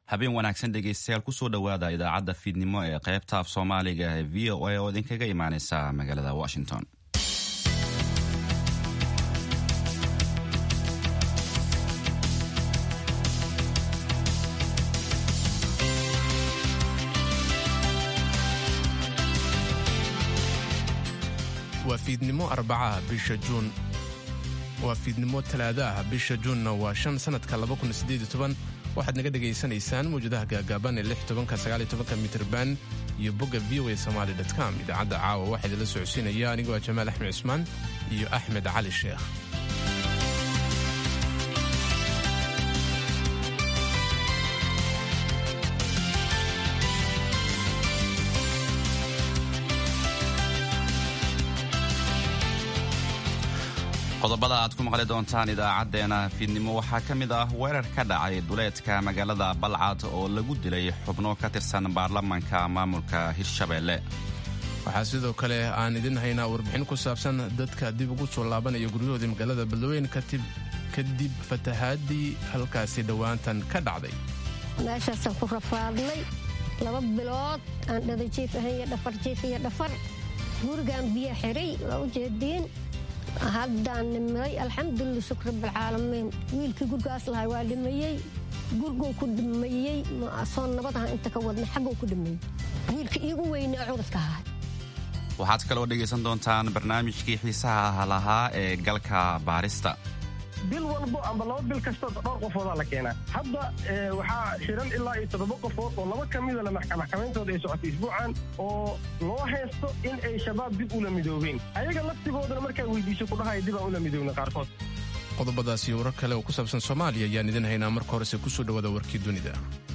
habeen wanaagsan dhegaystayaal kusoo dhowaada idaacadda fiidnimo ee qaybta af soomaaliga ee v o a oo idinkaga imaaneysa magaalada washington waa fiidnimo arbacaha bisha juun waa fiidnimo talaadaah bisha juunna waa shan sanadka waxaad naga dhegaysanaysaan mawjadaha gaagaaban ee mitrban iyo bogga v o a somaali com idaacadda caawa waxaa idinla socodsiinaya anigoo ah jamaal axmed cismaan iyo axmed cali sheekh qodobada aad ku maqli doontaan idaacadeena fiidnimo waxaa ka mid ah weerar ka dhacay duleedka magaalada balcad oo lagu dilay xubno ka tirsan baarlamaanka maamulka hirshabeelle waxaa sidoo kale aan idin haynaa warbixin ku saabsan dadka dib ugu soo laabanaya guryahoodii magaalada beledweyne kadib fatahaadii halkaasi dhowaantan ka dhacday meeshaasaan ku rafaadnay laba bilood aan dhadajiif ahan iyo dhafar jiif iyo dhafar gurigaan biyo xiray waa u jeediin haddaan nimay alxamdulila shukr rabbilcaalamiin wiilkii gurgaas lahay waa dhimayey gurguu ku dhimayey soo nabadaha inta ka wadnay xagguu ku dhimayey wiilka iigu weynaa cudurka ahay waxaad kaloo dhegaysan doontaan barnaamijkii xiisaha lahaa ee galka baarista bil walbo amba laba bil kasta dhowr qofoodaa la keenaa hadda waxaa xiran ilaa iyo toddoba qofood oo laba ka midana maxkamayntooda ay socotay isbuucan oo loo haysto in ay shabaab dib ula midoobeen ayaga laftigoodana markaa weydiiso kudhahaya dib aan ula midoobna qaarkood qodobadaas iyo warar kale oo ku saabsan soomaaliya ayaan idin haynaa marka horese kusoo dhowaada warkii dunida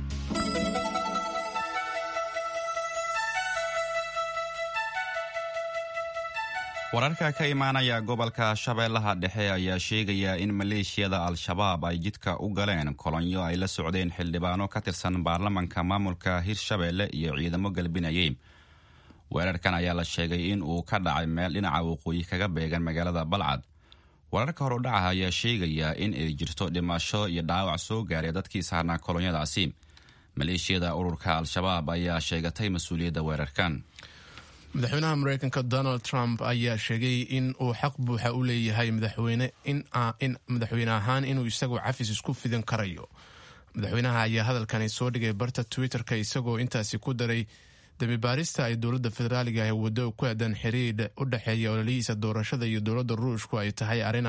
wararka ka imaanaya gobolka shabeellaha dhexe ayaa sheegaya in maleeshiyada al-shabaab ay jidka u galeen kolonyo ay la socdeen xildhibaano ka tirsan baarlamanka maamulka hirshabeelle iyo ciidamo galbinayay weerarkan ayaa la sheegay in uu ka dhacay meel dhinaca waqooyi kaga beegan magaalada balcad wararka horudhaca ayaa sheegaya in ay jirto dhimasho iyo dhaawac soo gaaray dadkii saarnaa kolonyadaasi maleeshiyada ururka al-shabaab ayaa sheegatay mas-uuliyadda weerarkan madaxweynaha mareykanka donald trump ayaa sheegay in uu xaq buuxa u leeyahay madaxweyne in madaxweyne ahaan inuu isagu cafis isku fidin karayo madaxweynaha ayaa hadalkani soo dhigay barta twitter-ka isagoo intaasi ku daray dambibaarista ay dowladda federaaliga ah waddo ku aadan xiriir u dhexeeya ololihiisa doorashada iyo dowladda ruushku ay tahay arrin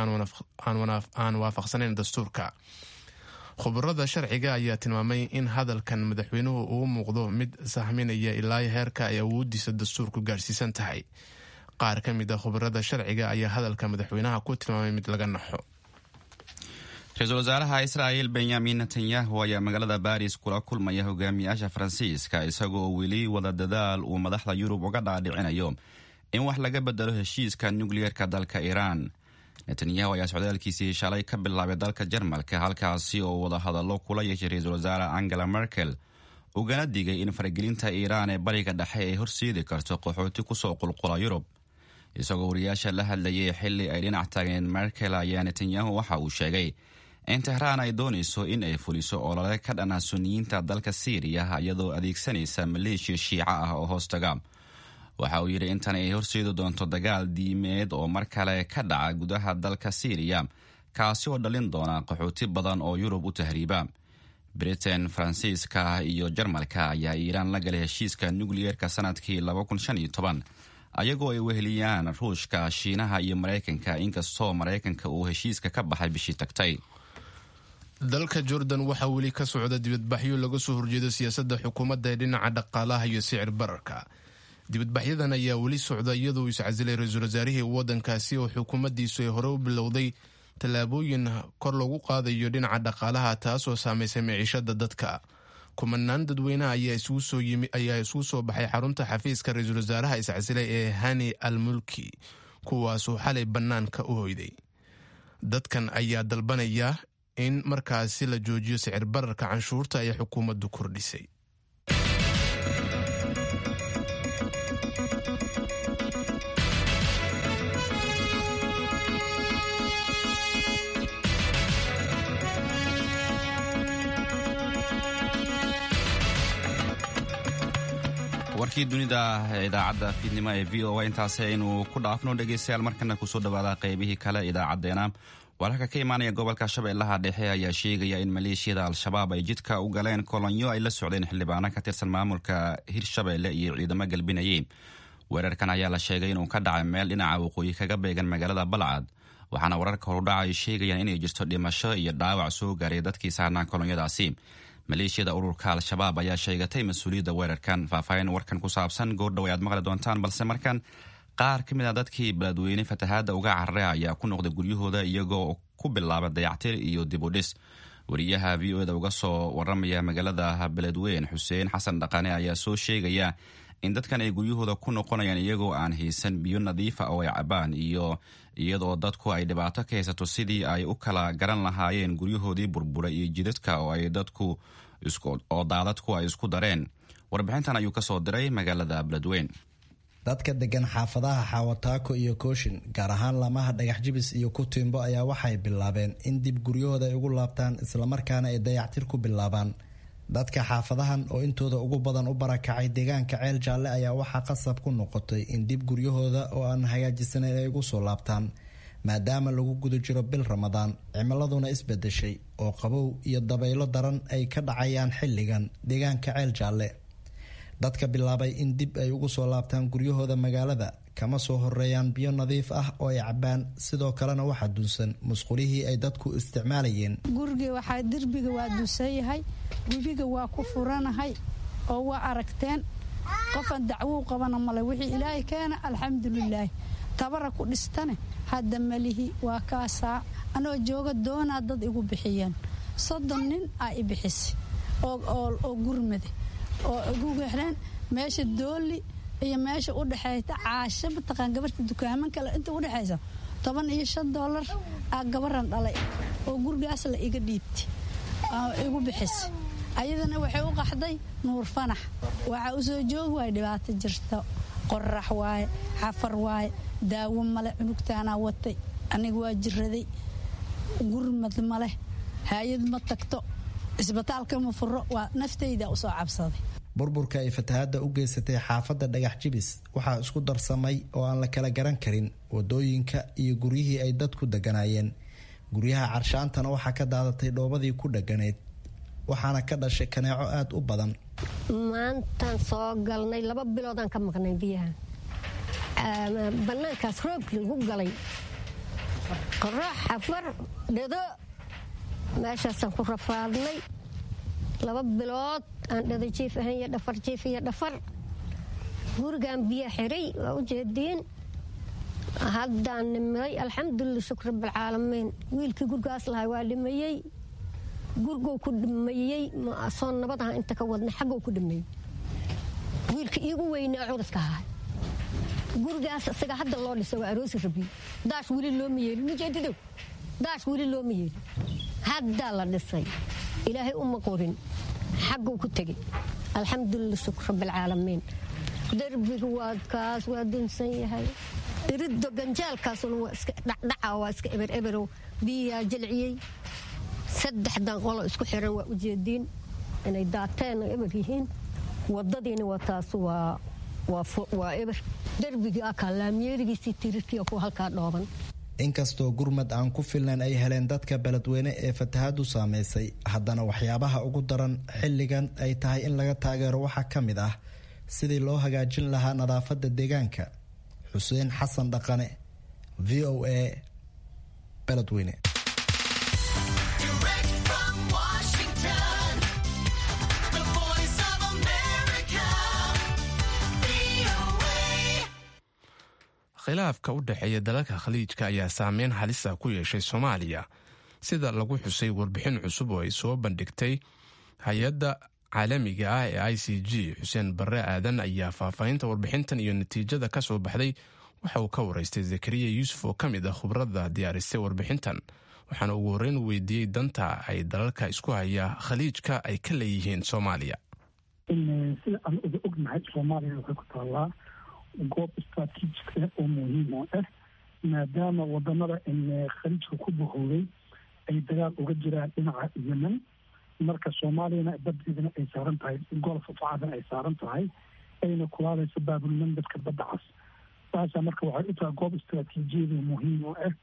aan waafaqsanayn dastuurka khubarada sharciga ayaa tilmaamay in hadalkan madaxweynuhu uu muuqdo mid sahminaya ilaa heerka ay awoodiisa dastuurku gaarhsiisan tahay qaar ka mid a khubarada sharciga ayaa hadalka madaxweynaha ku tilmaamay mid laga naxo ra-iisul wasaaraha israa'il benyamin netanyahu ayaa magaalada baris kula kulmaya hogaamiyaasha faransiiska isagoo weli wada dadaal uu madaxda yurub uga dhaadhicinayo in wax laga bedelo heshiiska nukliyeerka dalka iiraan netanyahu ayaa socdaalkiisii shalay ka bilaabay dalka jarmalka halkaasi oo wadahadallo kula yeeshay ra-iisul wasaare angela merkel ugana digay in faragelinta iiraan ee bariga dhexe ay horseedi karto qaxooti kusoo qulqula yurub isagoo wariyaasha la hadlayay xili ay dhinac taageen merkel ayaa netanyahu waxa uu sheegay in tehraan ay doonayso in ay fuliso olole ka dhana suniyiinta dalka siiriya iyadoo adeegsanaysa maleeshiya shiica ah oo hoostaga waxa uu yidhi intan ay horseedi doonto dagaal diimeed oo mar kale ka dhaca gudaha dalka siiriya kaasi oo dhalin doona qaxooti badan oo yurub u tahriiba britain faransiiska iyo jarmalka ayaa iiraan la galay heshiiska nukliyeerka sanadkii ayagoo ay weheliyaan ruushka shiinaha iyo maraykanka inkastoo maraykanka uu heshiiska ka baxay bishii tagtay dalka jordan waxaa weli ka socda dibadbaxyo laga soo horjeedo siyaasadda xukuumadda ee dhinaca dhaqaalaha iyo sicir bararka dibadbaxyadan ayaa weli socda iyadoo iscasilay ra-iisul wasaarihii waddankaasi oo xukuumaddiisu ay hore u bilowday tallaabooyin kor lagu qaadayo dhinaca dhaqaalaha taasoo saamaysay miciishada dadka kumanaan dadweyneha ayaa isugu soo baxay xarunta xafiiska ra-iisul wasaaraha iscasilay ee hani al mulki kuwaasoo xalay bannaanka u hoyday dadkan ayaa dalbanaya in markaasi la joojiyo sicir bararka canshuurta ay xukuumaddu kordhisay warkii dunida idaacadda fiidnimo ee v o a intaasi aynu ku dhaafno dhegaystayaal markana kusoo dhawaada qaybihii kale idaacadeena wararka ka imaanaya gobolka shabeellaha dhexe ayaa sheegaya in maleeshiyada al-shabaab ay jidka u galeen kolonyo ay la socdeen xildhibaano ka tirsan maamulka hirshabeelle iyo ciidamo galbinayey weerarkan ayaa la sheegay inuu ka dhacay meel dhinaca waqooyi kaga beegan magaalada balcad waxaana wararka horudhaca ay sheegayaan inay jirto dhimasho iyo dhaawac soo gaaray dadkii saarnaa kolonyadaasi maleeshiyada ururka al-shabaab ayaa sheegatay mas-uuliyadda weerarkan faahfaahin warkan ku saabsan goordhow ayaad maqli doontaan balse markan qaar ka mid a dadkii beledweyne fatahaadda uga carare ayaa ku noqday guryahooda iyagoo ku bilaaba dayactir iyo dib u dhis wariyaha v o eda uga soo waramaya magaalada beledweyn xuseen xasan dhaqane ayaa soo sheegaya in dadkan ay guryahooda ku noqonayaan iyagoo aan haysan biyo nadiifa oo ay cabaan iyo iyadoo dadku ay dhibaato ka haysato sidii ay u kala garan lahaayeen guryahoodii burbura iyo jidadka oo ay dadku oo daadadku ay isku dareen warbixintan ayuu kasoo diray magaalada beledweyn dadka degan xaafadaha xaawataako iyo kooshin gaar ahaan lamaha dhagax jibis iyo kutiimbo ayaa waxay bilaabeen in dib guryahooda ay ugu laabtaan islamarkaana ay dayactir ku bilaabaan dadka xaafadahan oo intooda ugu badan u barakacay deegaanka ceel jaalle ayaa waxaa qasab ku noqotay in dib guryahooda oo aan hagaajisanayn ay ugu soo laabtaan maadaama lagu guda jiro bil ramadaan cimiladuna isbedeshay oo qabow iyo dabaylo daran ay ka dhacayaan xilligan deegaanka ceel jaalle dadka bilaabay in dib ay ugu soo laabtaan guryahooda magaalada kama soo horeeyaan biyo nadiif ah oo ay cabaan sidoo kalena waxaa dunsan musqulihii ay dadku isticmaalayeen guriga waxaa derbiga waa dunsan yahay webiga waa ku furanahay oo waa aragteen qofaan dacwou qabana male wixii ilaahay keena alxamdulilaahi tabara ku dhistane hadda malihi waa kaasaa anoo jooga doonaa dad igu bixiyeen soddon nin aa i bixisay oo gurmade oo igu wexreen meesha dooli iyo meesha u dhexaysa caasho mataqaan gabarta dukaaman kale inta u dhexaysa toban iyo shan doolar aa gabaran dhalay oo gurigaas la iga dhiibtay igu bixisay ayadana waxay u qaxday nuur fanax waxaa u soo joogi waay dhibaato jirto qorax waaye xafar waaye daawo male cunugtaanaa watay aniga waa jiraday gurmad maleh hay-ad ma tagto isbitaalka ma furo waa naftayda usoo cabsaday burburka ay fatahaadda u geysatay xaafadda dhagax jibis waxaa isku darsamay oo aan la kala garan karin wadooyinka iyo guryihii ay dadku deganaayeen guryaha carshaantana waxaa ka daadatay dhoobadii ku dheganayd waxaana ka dhashay kaneeco aada u badan maantaan soo galnay laba biloodaan ka maqnay biyaha bannaankaas roobkii lagu galay qoraax xafar dhado meeshaasaan ku rafaadnay laba bilood aan dhada jiif ahayn iyo dhafar jiif iyo dhafar gurigaan biyo xiray waa u jeediin haddaan nimay alxamdulila shukr rabbilcaalamiin wiilkii gurigaas lahay waa dhimayey gurigou ku dhimayey soo nabad aha inta ka wadnay xaggou ku dhimayey wiilka iigu weynaa cudadka ahaa gurigaas isaga hadda loo dhisa waa aroosi rabiyo daash weli looma yeelin mujeedidow daash weli looma yeelin haddaa la dhisay ilaahay uma qorin xagguu ku tegey alxamdulila shukr rabbilcaalamiin derbiga waa kaas waa dunsan yahay iriddo ganjaalkaasuna waa iska dhacdhaca waa iska eber eberow biyaa jilciyey saddexdan qolo isku xiran waa ujeediin inay daateen oo eber yihiin wadadiina waa taas waa waa eber derbigii akaa laamyeerigiisii tirirkiya kuwa halkaa dhooban inkastoo gurmad aan ku filnayn ay heleen dadka beledweyne ee fatahaadu saameysay haddana waxyaabaha ugu daran xilligan ay tahay in laga taageero waxaa ka mid ah sidii loo hagaajin lahaa nadaafadda deegaanka xuseen xasan dhaqane v o a beledweyne khilaafka u dhexeeya dalalka khaliijka ayaa saameyn halisa ku yeeshay soomaaliya sida lagu xusay warbixin cusub oo ay soo bandhigtay hay-adda caalamiga ah ee i c g xuseen barre aadan ayaa faahfaahinta warbixintan iyo natiijada ka soo baxday waxa uu ka waraystay zakariya yuusuf oo ka mid ah khubradda diyaarisay warbixintan waxaana ugu horreyn weydiiyey danta ay dalalka isku haya khaliijka ay ka leeyihiin soomaaliya sida aan uga ognahay soomaaliya waxay ku taallaa goob istraatiijik ah oo muhiim oo ah maadaama wadanada khaliijka ku bahowday ay dagaal uga jiraan dhinaca yemen marka soomaaliyana badeedana ay saaran tahay golf of cadan ay saaran tahay ayna kulaalayso baabulmandabka badda cas taasaa marka waxay u tahay goob istaraatiijiyada muhiim oo ah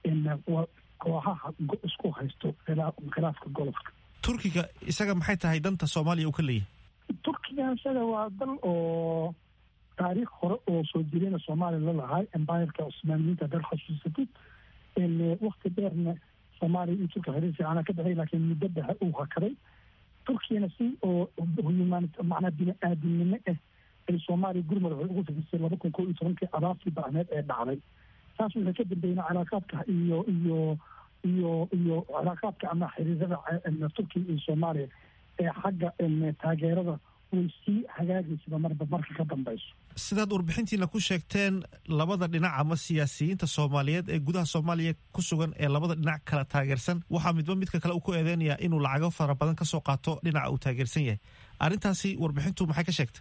kooxaha isku haysto khilaafka golofka turkiga isaga maxay tahay danta soomaaliya uu ka leeyahay turkiga isaga waa dal oo taariikh hore oo soo jireyna soomaaliya la lahay embireka cusmaaniyiinta haddaad xasuusatid wakti dheerna soomaaliya iyo turkiya xiriir fiicana ka dhexey laakiin muddo dhexe uu hakaday turkiyana si oo human macnaa bini aadamnimo ah ay soomaaliya gurmud waxay ugu fidisay laba kun koo iyo tobankii abaartii bacneed ee dhacday taas waxay ka dambeeyna calaaqaadka iyo iyo iyo iyo calaaqaadka ama xiriirada turkiya iyo soomaaliya ee xagga taageerada way sii hagaagaysaba marba marka ka dambayso sidaad warbixintiina ku sheegteen labada dhinac ama siyaasiyiinta soomaaliyeed ee gudaha soomaaliya ku sugan ee labada dhinac kala taageersan waxaa midba midka kale uu ku eedeynayaa inuu lacago fara badan kasoo qaato dhinaca uu taageersan yahay arrintaasi warbixintu maxay ka sheegtay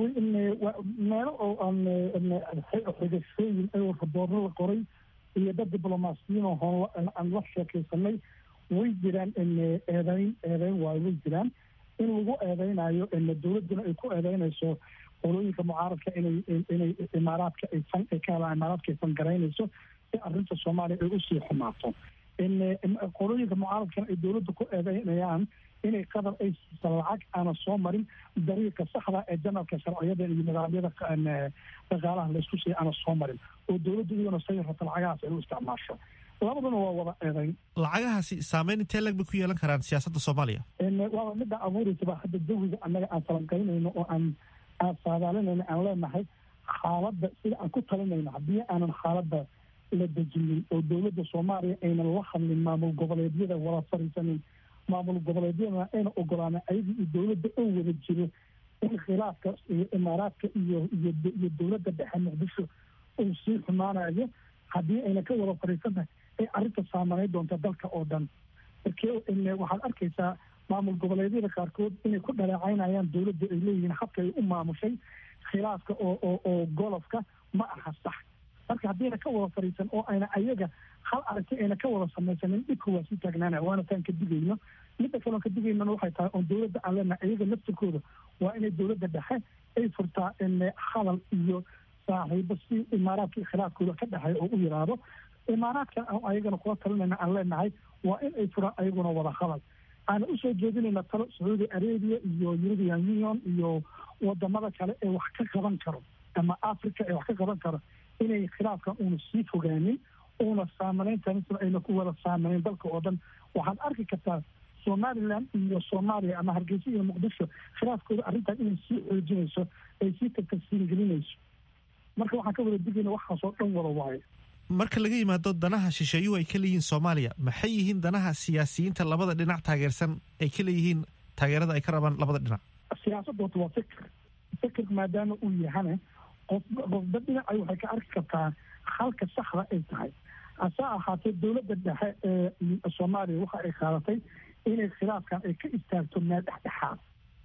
meelo oo aan xigashooyin ayoo raboorro la qoray iyo dad diblomaasiyiin oo hoon aan la sheekaysanay way jiraan eedeyn eedeyn waayo way jiraan in lagu eedeynayo dowladduna ay ku eedeynayso qolooyinka mucaaradka inay inay imaaraadka ay fan ay ka helaan imaaraadka ay fangaraynayso si arrinta soomaaliya ay usii xumaato qolooyinka mucaaradkana ay dowladda ku eedeynayaan inay qatar ay siisa lacag aana soo marin dariiqa saxda ee janalka sharciyada iyo nidaamyada dhaqaalaha laysku siiya aana soo marin oo dowladda iyaduna say rabta lacagahaas ay u isticmaasho labaduna waa wada eedeyn lacagahaasi saameyn intee lag bay ku yeelan karaan siyaasadda soomaaliya waaba midda abuuraysaba hadda jawiga annaga aan falanqaynayno oo aan aan saadaalinayno aan leenahay xaaladda sida aan ku talinayno haddii aanan xaaladda la dejinin oo dowladda soomaaliya aynan la hadlin maamul goboleedyada wada fariisanin maamul goboleedyadana ayna ogolaanin ayaga iyo dowladda oo wada jiro in khilaafka iyo imaaraadka iyo iyo iyo dowladda dhexe muqdisho uu sii xumaanayo haddii ayna ka wada fariisantahay ay arrinta saamaneyn doonta dalka oo dhan markee waxaad arkaysaa maamul goboleedyada qaarkood inay ku dhaleecaynayaan dowladda ay leeyihiin habka ay u maamushay khilaafka oo oo oo golofka ma aha sax marka haddiina ka wada fariisan oo ayna ayaga hal aragti ayna ka wada samaysanin dhibka waa sii taagnaana waana taan ka digayno midda kaloon ka digaynana waxay tahay oon dowladda aan leenahay ayaga naftirkooda waa inay dowladda dhexe ay furtaa hadal iyo saaxiibo si imaaraadka khilaafkooda ka dhexeeya oo u yiraahdo imaaraadka ayagana kula talinayna aan leenahay waa in ay furaan ayaguna wada hadal aana usoo jeedinayna talo sacuudi arabia iyo european union iyo wadamada kale ee wax ka qaban karo ama africa ee wax ka qaban karo inay khilaafkan uuna sii fogaanin uuna saamaneyntan ayna ku wada saamaneyn dalka oo dhan waxaad arki kartaa somalilan iyo soomaaliya ama hargeysa iyo muqdisho khilaafkooda arrintan inay sii xoojinayso ay sii tagtagsiingelinayso marka waxaan ka wada digayna waxaasoo dhan wada waayo marka laga yimaado danaha shisheeyuhu ay ka leeyihiin soomaaliya maxay yihiin danaha siyaasiyiinta labada dhinac taageersan ay ka leeyihiin taageerada ay ka rabaan labada dhinac siyaasadda horta waa fikir fikir maadaama uu yahana qof qofba dhinacay waxay ka arki kartaa halka saxda ay tahay hase ahaatee dowladda dhexe ee soomaaliya waxa ay qaadatay inay khilaafkan ay ka istaagto meel dhexdhexaad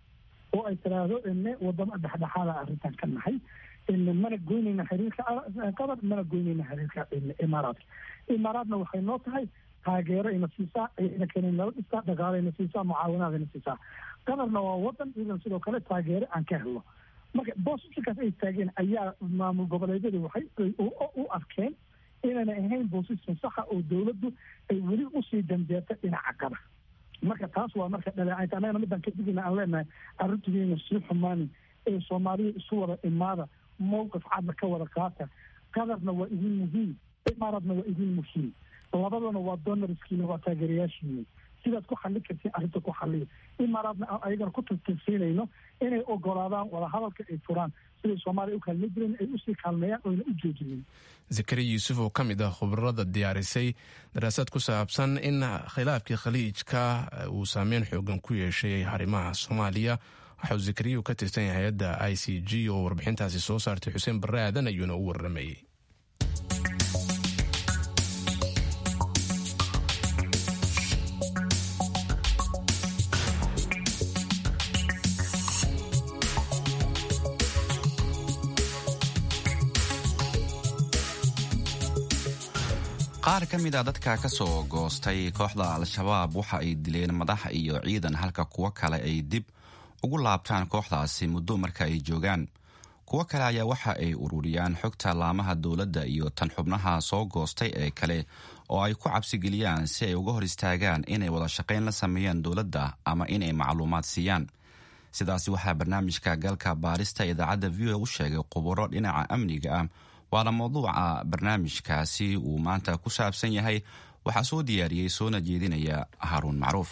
oo ay tiraahdo ine wadamo dhexdhexaada arrintan ka nahay mana goynayna xiriirka qatar mana goynayna xiriirka imaaraadka imaaraadna waxay noo tahay taageero ina siisaa ayna keenay nala dhistaa dhaqaalayna siisaa mucaawinaadayna siisaa qatarna waa wadan iyadan sidoo kale taageero aan ka helno marka boosisikaas ay taageen ayaa maamul goboleedyada waxay u arkeen inayna ahayn boosiskan saxa oo dowladdu ay weli usii dambeeta dhinaca qatar marka taas waa marka dhaleecaynta annagana midaan ka digayna aan leenahay arrintiina sii xumaanin ee soomaaliya isu wada imaada mowqif cadna ka wada qaata qadarna waa idin muhiim imaaraadna waa idin muhiim labadana waa donorskiina waa taageerayaashiina sidaad ku xallin kartiin arrinta ku xalliya imaaraadna ayagana ku tirtirsiinayno inay ogolaadaan wadahadalka ay furaan siday soomaaliya u kaalmay jireen ay usii kaalmeeyaan oyna u joojinin zakariya yuusuf oo ka mid ah khubarada diyaarisay daraasaad ku saabsan in khilaafkii khaliijka uu saameyn xoogan ku yeeshay arrimaha soomaaliya waxa uu zakariya ka tirsan yahay hay-adda i c g oo warbixintaasi soo saartay xuseen barre aadan ayuuna u waramayey qaar ka mid a dadka ka soo goostay kooxda al-shabaab waxa ay dileen madax iyo ciidan halka kuwo kale ay dib ugu laabtaan kooxdaasi muddo marka ay joogaan kuwo kale ayaa waxa ay ururiyaan xogta laamaha dowladda iyo tan xubnaha soo goostay ee kale oo ay ku cabsigeliyaan si ay uga hor istaagaan inay wada shaqayn la sameeyaan dowladda ama inay macluumaad siiyaan sidaasi waxaa barnaamijka galka baarista idaacadda v o u sheegay khuburo dhinaca amniga ah waana mawduuca barnaamijkaasi uu maanta ku saabsan yahay waxaa soo diyaariyey soona jeedinaya haaruun macruuf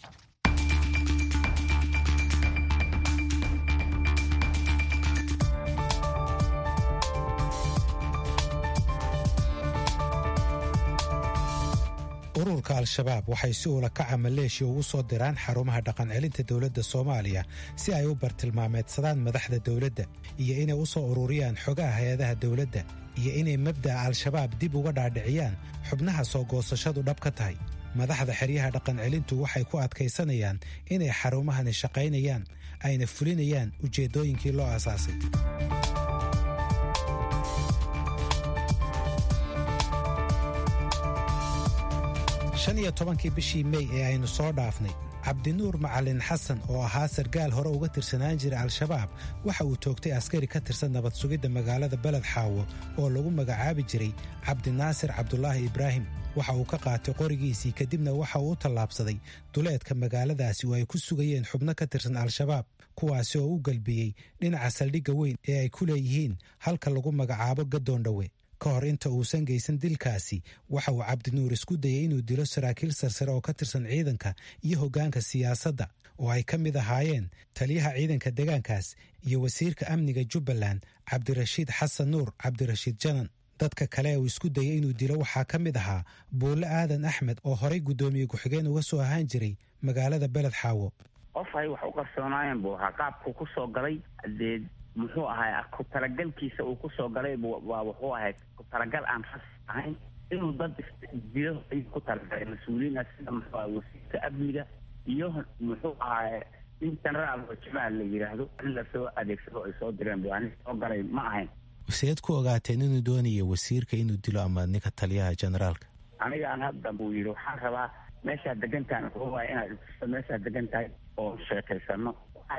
ururka al-shabaab waxay si uula kaca maleeshiya ugu soo diraan xarumaha dhaqancelinta dowladda soomaaliya si ay u bartilmaameedsadaan madaxda dowladda iyo inay u soo ururiyaan xogaha hay-adaha dowladda iyo inay mabda'a al-shabaab dib uga dhaadhiciyaan xubnaha soo goosashadu dhab ka tahay madaxda xeryaha dhaqancelintu waxay ku adkaysanayaan inay xarumahani shaqaynayaan ayna fulinayaan ujeeddooyinkii loo aasaasay shan iyo tobankii bishii mey ee aynu soo dhaafnay cabdinuur macalin xasan oo ahaa sargaal hore uga tirsanaan jira al-shabaab waxa uu toogtay askari ka tirsan nabad sugidda magaalada beled xaawo oo lagu magacaabi jiray cabdinaasir cabdulaahi ibraahim waxa uu ka qaatay qorigiisii kadibna waxa uu u tallaabsaday duleedka magaaladaasi oo ay ku sugayeen xubno ka tirsan al-shabaab kuwaasi oo u galbiyey dhinaca saldhigga weyn ee ay ku leeyihiin halka lagu magacaabo gadoondhowe ka hor inta uusan geysan dilkaasi waxa uu cabdinuur isku dayay inuu dilo saraakiil sarsare oo ka tirsan ciidanka iyo hoggaanka siyaasadda oo ay ka mid ahaayeen taliyaha ciidanka deegaankaas iyo wasiirka amniga jubbaland cabdirashiid xasan nuur cabdirashiid janan dadka kale uu isku dayay inuu dilo waxaa ka mid ahaa buulle aadan axmed oo horay guddoomiye ku-xigeen uga soo ahaan jiray magaalada beled xaawo qof ay wax u qarsoonaayeen buu ahaa qaabkuu ku soo galay dee muxuu ahay ku talagalkiisa uu kusoo galay waa wuxuu ahayd ku talagal aan ras ahayn inuu dad dilo ayuu ku talagalay mas-uuliyiina sida muxuu ahay wasiirka amniga iyo muxuu ahay nin genaraal oo jamaal la yidhaahdo in lasoo adeegsado ay soo direen bu ani soo galay ma ahayn seed ku ogaateen inuu doonayo wasiirka inuu dilo ama ninka taliyaha generaalka anigaan hadda buu yidhi waxaan rabaa meeshaad degantahan wuxuu waaya inaad istuso meeshaad degan tahay oo sheekaysano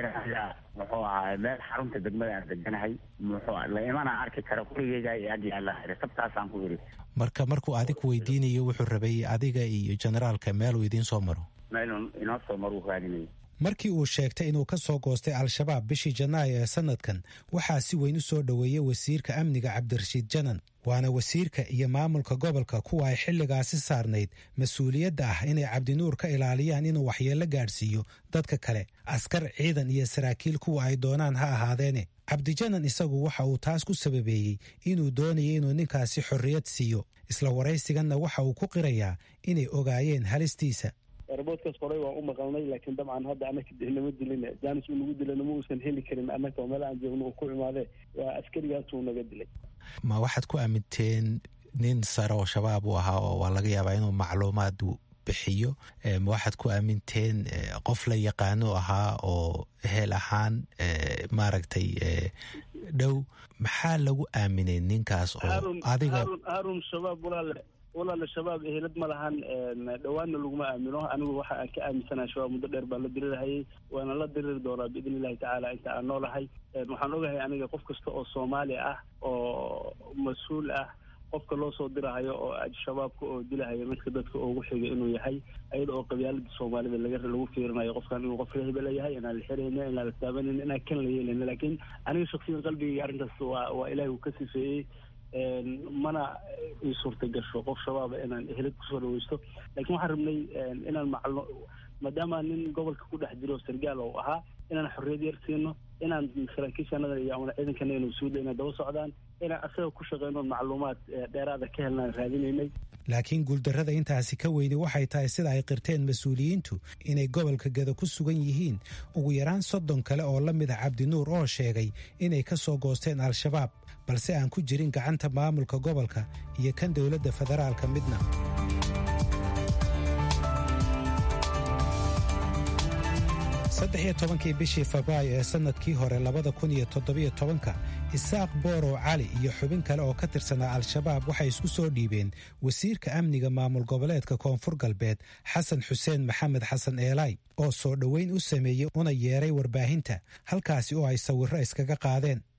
muxuu ahaa meel xarunta degmada aan deganahay muxuu la imanaa arki kara gurigeyga iyo ag yaala sabtaasaan ku yidhi marka markuu adig weydiinayo wuxuu rabay adiga iyo generaalka meeluu idiin soo maro meelun inoo soo maruu raadinayay markii uu sheegtay inuu ka soo goostay al-shabaab bishii janaayo ee sannadkan waxaa si weyn u soo dhoweeyey wasiirka amniga cabdirashiid janan waana wasiirka iyo maamulka gobolka kuwa ay xilligaasi saarnayd mas-uuliyadda ah inay cabdinuur ka ilaaliyaan inuu waxyeello gaadhsiiyo dadka kale askar ciidan iyo saraakiil kuwa ay doonaan ha ahaadeene cabdijanan isagu waxa uu taas ku sababeeyey inuu doonayay inuu ninkaasi xorriyad siiyo isla waraysiganna waxa uu ku qirayaa inay ogaayeen halistiisa roboodkaas qoray waan u maqalnay laakiin dabcan hadda anaka nama dilin jaanis uu nagu dilana ma uusan heli karin annaka oo meel aan joogno uu ku imaadee waa askarigaasuu naga dilay ma waxaad ku aaminteen nin sare oo shabaab uu ahaa oo waa laga yaabaa inuu macluumaad bixiyo ma waxaad ku aaminteen qof la yaqaano ahaa oo hel ahaan maaragtay dhow maxaa lagu aaminay ninkaas oo adiga haarun shabaab walaale walaala shabaab ehelad ma lahan dhowaanna laguma aamino anigu waxa aan ka aaminsanaha shabaab muddo dheer baan la dirirhayay waana la diriri doonaa biidn illahi tacaala inta aan noolahay waxaan ogahay aniga qof kasta oo soomaali ah oo mas-uul ah qofka loo soo dirahayo oo shabaabka oo dilahayo midka dadka ugu xiga inuu yahay ayada oo qabyaalada soomaalida laga lagu fiirinayo qofkan inuu qof rehba leeyahay inaan la xirayna inaan la taabanayna inaan kan la yeelayna laakiin aniga shaksiyan qalbigayga arrintaas waa waa ilaahi uu ka sifeeyey mana ii suurta gasho qof shabaaba inaan ehelad kusoo dhaweysto lakiin waxaan rabnay inaan maclo maadaama nin gobolka ku dhex jiro sargaal oo ahaa inaan xorriyad yar siino inaan saraakiishanada iyo amana ciidankana inu suuda inay daba socdaan inaan asaga ku shaqeyno macluumaad dheeraada ka helnaan raadinaynay laakiin guuldarrada intaasi ka weyni waxay tahay sida ay qirteen mas-uuliyiintu inay gobolka geda ku sugan yihiin ugu yaraan soddon kale oo la mid ah cabdinuur oo sheegay inay ka soo goosteen al-shabaab balse aan ku jirin gacanta maamulka gobolka iyo kan dowladda federaalka midna saddex iyo tobankii bishii febraayo ee sannadkii hore labada kun iyo toddobiyo tobanka isaaq boorow cali iyo xubin kale oo ka tirsanaa al-shabaab waxay isku soo dhiibeen wasiirka amniga maamul goboleedka koonfur galbeed xasan xuseen maxamed xasan eelay oo soo dhoweyn u sameeyey una yeeray warbaahinta halkaasi oo ay sawirro iskaga qaadeen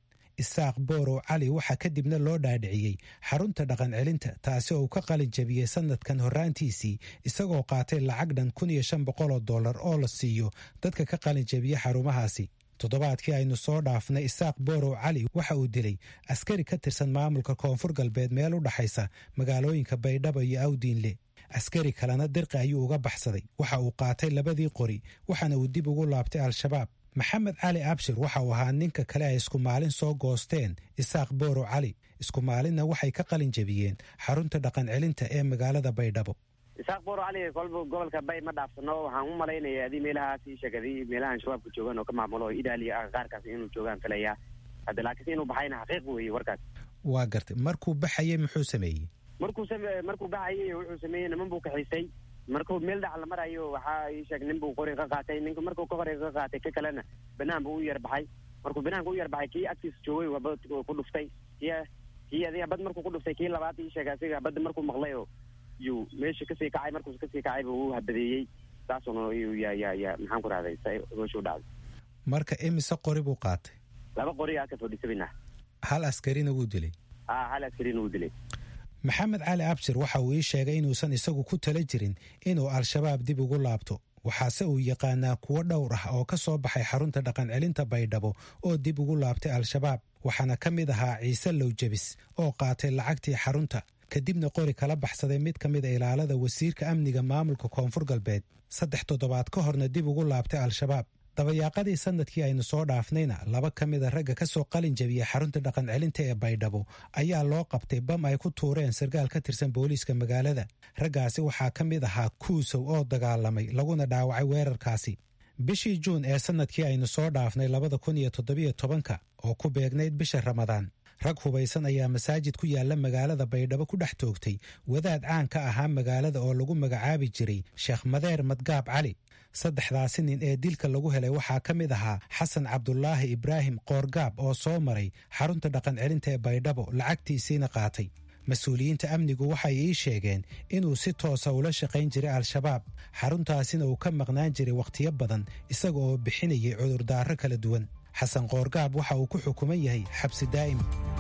isaaq boorow cali waxaa kadibna loo dhaadhiciyey xarunta dhaqan celinta taasi oo uu ka qalin jabiyey sanadkan horraantiisii isagoo qaatay lacag dhan kun iyo shan boqol oo dollar oo la siiyo dadka ka qalin jabiya xarumahaasi toddobaadkii aynu soo dhaafnay isaaq boorow cali waxa uu dilay askari ka tirsan maamulka koonfur galbeed meel u dhaxaysa magaalooyinka baydhabo iyo awdiinle askari kalena dirqi ayuu uga baxsaday waxa uu qaatay labadii qori waxaana uu dib ugu laabtay al-shabaab maxamed cali abshir waxa uu ahaa ninka kale ay isku maalin soo goosteen isaaq boorow cali isku maalinna waxay ka qalin jabiyeen xarunta dhaqan celinta ee magaalada baydhabo isaaq booro cali kolba gobolka bay ma dhaafsano waxaan u malaynaya adii meelahaas ii sheeg adii meelahan shabaabka joogaan oo ka maamulo oo idaaliya ah qaarkaas inuu joogaan filaya hadda laakiinse inuu baxayna xaqiiq weeye warkaas waa gartay markuu baxayey muxuu sameeyey markuu same markuu baxayay wuxuu sameeyey niman buu kaxiisay markuu meel dhac la marayo waxaa ii sheeg nin buu qori ka qaatay ninka markuu ka qori ka qaatay ka kalena banaan buu u yar baxay markuu banaanka u yar baxay kii agtiisa joogay waba ku dhuftay kii kii adi habad markuu ku dhuftay kii labaad ii sheeg asiga habadda markuu maqlay oo yuu meesha kasii kacay markuus kasii kacay buu u habadeeyey saasuna ya ya ya maxaan ku rahday sa hoosha u dhacday marka imise qori buu qaatay laba qori aa ka fadhisabina hal askarina wuu dilay a hal askarina wuu dilay maxamed cali abshir waxa uu ii sheegay inuusan isagu ku tala jirin inuu al-shabaab dib ugu laabto waxaase uu yaqaanaa kuwo dhowr ah oo ka soo baxay xarunta dhaqan celinta baydhabo oo dib ugu laabtay al-shabaab waxaana ka mid ahaa ciise lowjabis oo qaatay lacagtii xarunta kadibna qori kala baxsaday mid ka mid a ilaalada wasiirka amniga maamulka koonfur galbeed saddex toddobaad ka horna dib ugu laabtay al-shabaab dabayaaqadii sanadkii aynu soo dhaafnayna laba ka mid a ragga ka soo qalin jabiyey xarunta dhaqan celinta ee baydhabo ayaa loo qabtay bam ay ku tuureen sarkaal ka tirsan booliiska magaalada raggaasi waxaa ka mid ahaa kuusow oo dagaalamay laguna dhaawacay weerarkaasi bishii juun ee sanadkii aynu soo dhaafnay labada kun iyo toddobiyo tobanka oo ku beegnayd bisha ramadaan rag hubaysan ayaa masaajid ku yaalla magaalada baydhabo ku dhex toogtay wadaad caan ka ahaa magaalada oo lagu magacaabi jiray sheekh madeer madgaab cali saddexdaasi nin ee dilka lagu helay waxaa ka mid ahaa xasan cabdulaahi ibraahim qoorgaab oo soo maray xarunta dhaqan celinta ee baydhabo lacagtiisiina qaatay mas-uuliyiinta amnigu waxay ii sheegeen inuu si toosa ula shaqayn jiray al-shabaab xaruntaasina uu ka maqnaan jiray wakhtiyo badan isaga oo bixinayay cudurdaaro kala duwan xasan qoorgaab waxa uu ku xukuman yahay xabsi daa'im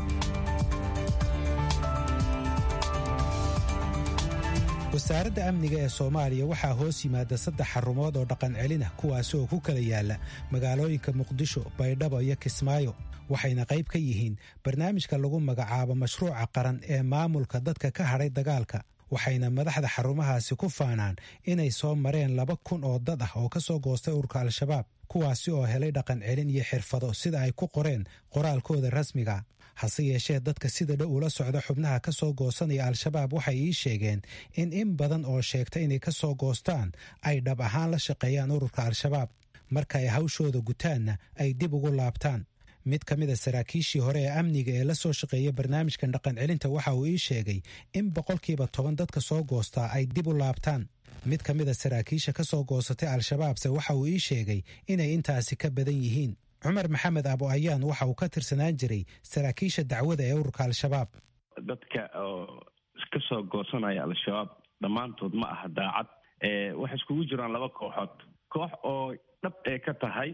wasaaradda amniga ee soomaaliya waxaa hoos yimaada saddex xarumood oo dhaqan celin ah kuwaasi oo ku kala yaala magaalooyinka muqdisho baydhabo iyo kismaayo waxayna qayb ka yihiin barnaamijka lagu magacaabo mashruuca qaran ee maamulka dadka ka hadhay dagaalka waxayna madaxda xarumahaasi ku faanaan inay soo mareen laba kun oo dad ah oo ka soo goostay ururka al-shabaab kuwaasi oo helay dhaqan celin iyo xirfado sida ay ku qoreen qoraalkooda rasmiga hase yeeshee dadka sida dhow ula socda xubnaha ka soo goosanaya al-shabaab waxay ii sheegeen in in badan oo sheegta inay ka soo goostaan ay dhab ahaan la shaqeeyaan ururka al-shabaab marka ay hawshooda gutaanna ay dib ugu laabtaan mid ka mida saraakiishii hore ee amniga ee la soo shaqeeya barnaamijkan dhaqan celinta waxa uu ii sheegay in boqolkiiba toban dadka soo goostaa ay dib u laabtaan mid ka mida saraakiisha ka soo goosatay al-shabaabse waxa uu ii sheegay inay intaasi ka badan yihiin cumar maxamed abo ayaan waxa uu ka tirsanaan jiray saraakiisha dacwada ee ururka al-shabaab dadka oo ka soo goosanaya al-shabaab dhammaantood ma aha daacad waxay iskugu jiraan laba kooxood koox oo dhab ee ka tahay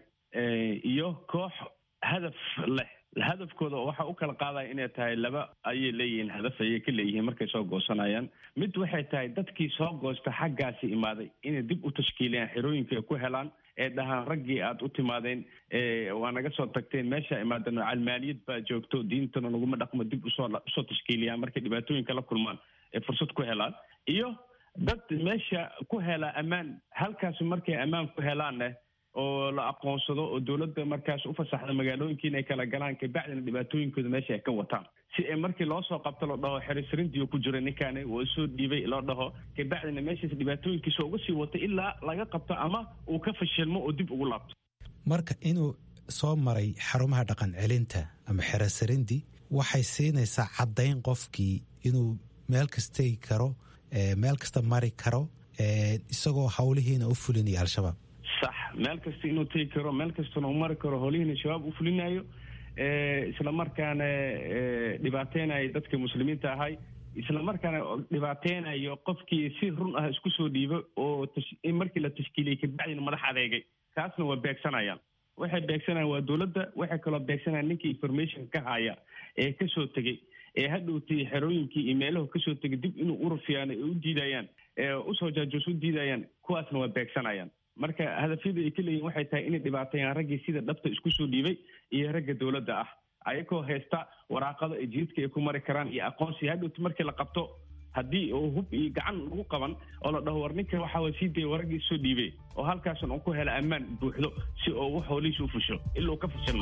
iyo koox hadaf leh hadafkooda waxaa u kala qaadaya inay tahay laba ayay leeyihiin hadaf ayay ka leeyihiin markay soo goosanayaan mid waxay tahay dadkii soo goosta xaggaasi imaaday inay dib u tashkiiliyaan xerooyinka ay ku helaan ee dhahaan raggii aada u timaadeen waa naga soo tagteen meesha imaadeen calmaaliyad baa joogto diintana naguma dhaqmo dib usoo usoo tashkiiliyaan markay dhibaatooyinka la kulmaan ee fursad ku helaan iyo dad meesha ku helaa ammaan halkaas markay ammaan ku helaanne oo la aqoonsado oo dowladda markaas u fasaxda magaalooyinka inay kala galaan kabacdina dhibaatooyinkooda meesha ay ka wataan si ay markii loo soo qabto loo dhaho xerisrindiyo ku jira ninkaani oo soo dhiibay loo dhaho kabacdina meeshaas dhibaatooyinkiisa uga sii wato ilaa laga qabto ama uu ka fashilmo oo dib ugu laabto marka inuu soo maray xarumaha dhaqan celinta ama xerasarindi waxay siinaysaa caddayn qofkii inuu meel kastegi karo meel kasta mari karo isagoo howlihiina u fulinaya al-shabaab sax meel kasta inuu tegi karo meel kastana u mari karo howlihiina shabaab u fulinayo isla markaana dhibaateynayo dadka muslimiinta ahay isla markaana dhibaateynayo qofkii si run ah isku soo dhiibo oo markii la tashkiiliyey kabacdina madax adeegay kaasna waa beegsanayaan waxay beegsanayaan waa dowladda waxay kaloo beegsanayaan ninkii information ka haya ee kasoo tegey ee hadhowtay xerooyinkii iyo meelahu kasoo tegay dib inuu urufiyaan ay u diidayaan ee usoo jaajoos u diidayaan kuwaasna waa beegsanayaan marka hadafyada ay ka leeyihin waxay tahay inay dhibaatayaan raggii sida dhabta isku soo dhiibay iyo ragga dowladda ah ayagoo haysta waraaqada ay jididka ay ku mari karaan iyo aqoonsi hadhowta markii la qabto haddii uu hub iyo gacan lagu qaban oo la dhaho war ninka waxaa waa sii daya waraggii soo dhiibay oo halkaasan uu ku hela ammaan buuxdo si uu wax hoolihiisa u fusho ilaa uu ka fashilmo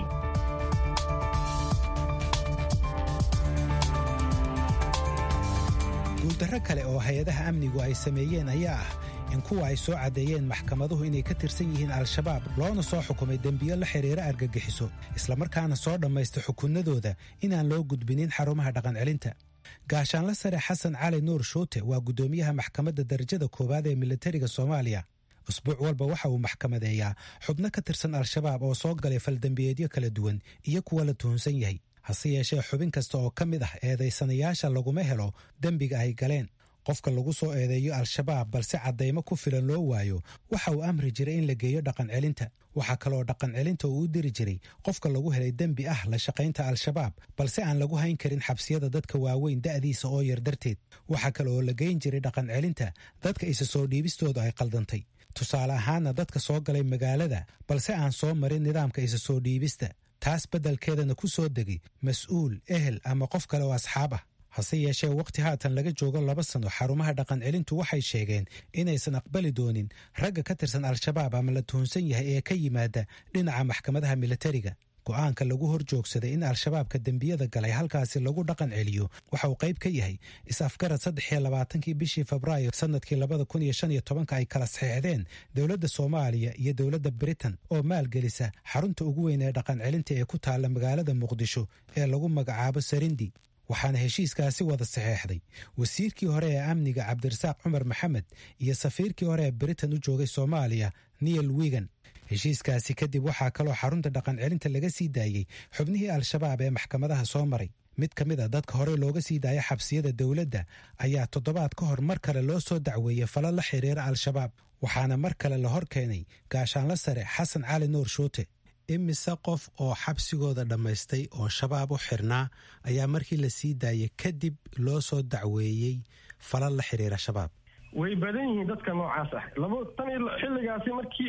guuldarro kale oo hay-adaha amnigu ay sameeyeen ayaa ah in kuwa ay soo caddeeyeen maxkamaduhu inay ka tirsan yihiin al-shabaab loona soo xukumay dembiyo la xidhiira argagixiso islamarkaana soo dhammaysta xukunnadooda inaan loo gudbinin xarumaha dhaqancelinta gaashaanla sare xasan cali nuur shuute waa guddoomiyaha maxkamadda darajada koowaad ee militariga soomaaliya usbuuc walba waxa uu maxkamadeeyaa xubno ka tirsan al-shabaab oo soo galay faldembiyeedyo kala duwan iyo kuwa la tuhunsan yahay hase yeeshee xubin kasta oo ka mid ah eedaysanayaasha laguma helo dembiga ay galeen qofka lagu soo eedeeyo al-shabaab balse caddaymo ku filan loo waayo waxa uu amri jiray in la geeyo dhaqancelinta waxaa kaloo dhaqancelinta uu u diri jiray qofka lagu helay dembi ah la shaqaynta al-shabaab balse aan lagu hayn karin xabsiyada dadka waaweyn da'diisa oo yar darteed waxaa kale oo la geyn jiray dhaqancelinta dadka isa soo dhiibistooda ay qaldantay tusaale ahaana dadka soo galay magaalada balse aan soo marin nidaamka isa soo dhiibista taas beddelkeedana ku soo degay mas-uul ehel ama qof kale oo asxaab ah hase yeeshee wakhti haatan laga joogo laba sano xarumaha dhaqancelintu waxay sheegeen inaysan aqbali doonin ragga ka tirsan al-shabaab ama la tuhunsan yahay ee ka yimaada dhinaca maxkamadaha militariga go'aanka lagu hor joogsaday in al-shabaabka dembiyada galay halkaasi lagu dhaqan celiyo waxa uu qayb ka yahay is-afgarad saddex iyo labaatankii bishii febraayo sannadkii labada kun iyo shan iyo tobanka ay kala saxeexdeen dowladda soomaaliya iyo dowladda britain oo maalgelisa xarunta ugu weyn ee dhaqan celinta ee ku taalla magaalada muqdisho ee lagu magacaabo sarindi waxaana heshiiskaasi wada saxeexday wasiirkii hore ee amniga cabdirasaaq cumar maxamed iyo safiirkii hore ee britain u joogay soomaaliya niel wigan heshiiskaasi kadib waxaa kaloo xarunta dhaqan celinta laga sii daayey xubnihii al-shabaab ee maxkamadaha soo maray mid ka mid a dadka hore looga sii daaya xabsiyada dowladda ayaa toddobaad ka hor mar kale loo soo dacweeyey fala la xiriira al-shabaab waxaana mar kale la hor keenay gaashaanla sare xasan cali nuur shuute imise qof oo xabsigooda dhammaystay oo shabaab u xirnaa ayaa markii la sii daayay kadib loo soo dacweeyey fala la xiriira shabaab way badan yihiin dadka noocaas ah laba tan iyo xilligaasi markii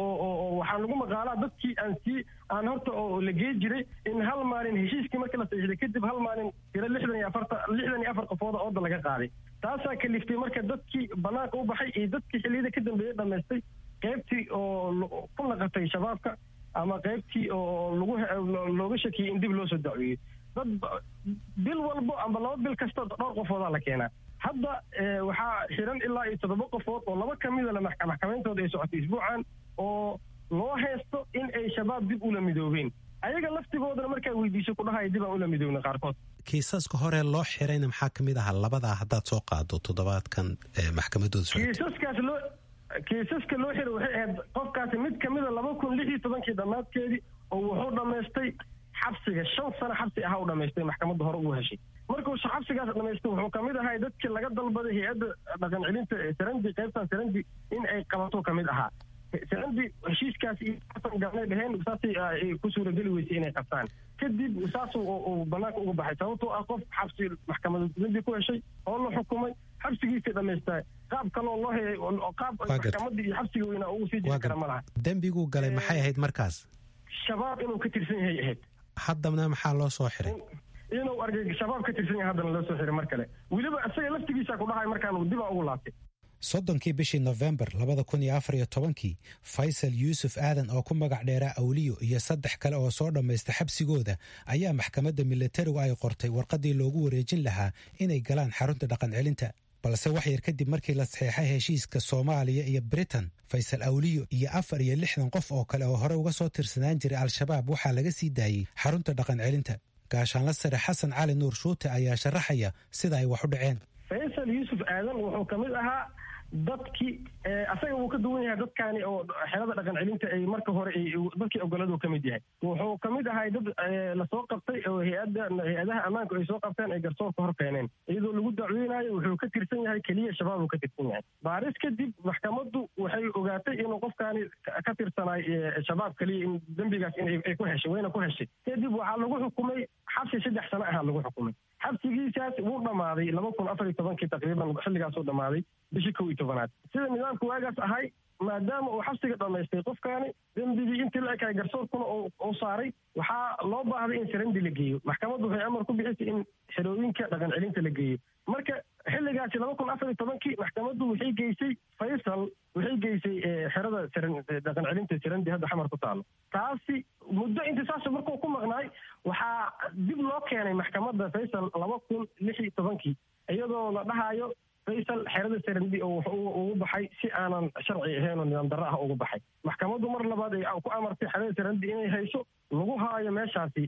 oo waxaa lagu maqaalaa dadkii aan sii aan horta oo la gee jiray in hal maalin heshiiskii markii la saxiixday kadib hal maalin tiro lixdan iyo afarta lixdan iyo afar qofooda ooda laga qaaday taasaa kaliftay marka dadkii banaanka u baxay iyo dadkii xilliyada ka dambeeyey dhammaystay qaybtii oo ku naqatay shabaabka ama qaybtii oo lagu looga shakiyey in dib loo soo dacweeyey dad bil walbo amba laba bil kasta dhowr qofoodaa la keenaa hadda waxaa xiran ilaa iyo toddoba qofood oo laba ka midana maxkamayntooda ay socotay isbuucan oo loo haysto in ay shabaab dib ula midoobeen ayaga laftigoodana markaa weydiiso kudhahaya dib aan ula midoobna qaarkood kiisaska hore loo xirayna maxaa ka mid ahaa labadaa haddaad soo qaado toddobaadkan maxkamadooda socotay kiisaskaas loo kiisaska loo xiray waxay ahayd qofkaasi mid kamida laba kun lix iyo tobankii dhammaadkeedii oo wuxuu dhammaystay xabsiga shan sano xabsi ahaa u dhamaystay maxkamadda hore ugu heshay markuu xabsigaas dhamaystay wuxuu kamid ahay dadkii laga dalbaday hay-adda dhaqan celinta sarandi qaybtan sarandi in ay qabato kamid ahaa sarandi heshiiskaas iyo xasan gaabnay dheheen saasay ku suurageli weysay inay qabtaan kadib saas uu banaanka uga baxay sababtoo ah qof xabsi maxkamadadii ku heshay oo la xukumay xabsigiisii dhamaystaa qaab kaloo loo hayay qaab maxkamadii iyo xabsiga weynaa ugu sii jiri kara ma laha dembiguu galay maxay ahayd markaas shabaab inuu ka tirsan yahay ahayd haddana maxaa loo soo xiray inuu argay shabaab ka tirsan yahay haddana loo soo xiray mar kale weliba isaga laftigiisa ku dhahay markaan dibaa ugu laabtay soddonkii bishii nofembar labada kun iyo afar iyo tobankii faysal yuusuf aadan oo ku magac dheeraa awliyo iyo saddex kale oo soo dhammaysta xabsigooda ayaa maxkamadda militarigu ay qortay warqaddii loogu wareejin lahaa inay galaan xarunta dhaqan celinta balse wax yar kadib markii la saxeexay heshiiska soomaaliya iyo britain faysal awliyo iyo afar iyo lixdan qof oo kale oo hore uga soo tirsanaan jiray al-shabaab waxaa laga sii daayey xarunta dhaqan celinta gaashaanla sare xasan cali nuur shuute ayaa sharaxaya sida ay wax u dhaceen faysal yuusuf aadan wuxuu ka mid ahaa dadkii asaga wuu ka duwan yahay dadkaani oo xerada dhaqan celinta ay marka hore dadkii ogoladu ka mid yahay wuxuu ka mid ahay dad lasoo qabtay oo hay-ada hay-adaha ammaanku ay soo qabteen ay garsoorka hor keeneen iyadoo lagu dacweynayo wuxuu ka tirsan yahay keliya shabaab uu ka tirsan yahay baaris kadib maxkamaddu waxay ogaatay inuu qofkaani ka tirsanaay shabaab keliya in dembigaas inay ku heshay wayna ku heshay kadib waxaa lagu xukumay xabsi saddex sano ahaa lagu xukumay xabsigiisaas wuu dhammaaday laba kun afar iyo tobankii taqriiban xilligaasuu dhammaaday bishii kow iyo tobanaad sida nidaamku waagaas ahay maadaama uu xabsiga dhammaystay qofkaani dembigii intii la ekaay garsoorkuna uu saaray waxaa loo baahday in sarandi la geeyo maxkamaddu waxay amar ku bixisay in xerooyinka dhaqan celinta la geeyo marka xilligaasi laba kun afar iyo tobankii maxkamaddu waxay geysay faysal waxay geysay xerada dhaqan celinta sarandi hadda xamar ku taalo taasi muddo intisaasa markuu ku maqnaay waxaa dib loo keenay maxkamadda faysal laba kun lix iyo tobankii iyadoo la dhahayo faysal xerada sarandi oo ugu baxay si aanan sharci ahayn oo nidaam darro ah ugu baxay maxkamaddu mar labaad ay ku amartay xerada sarandi inay hayso lagu haayo meeshaasi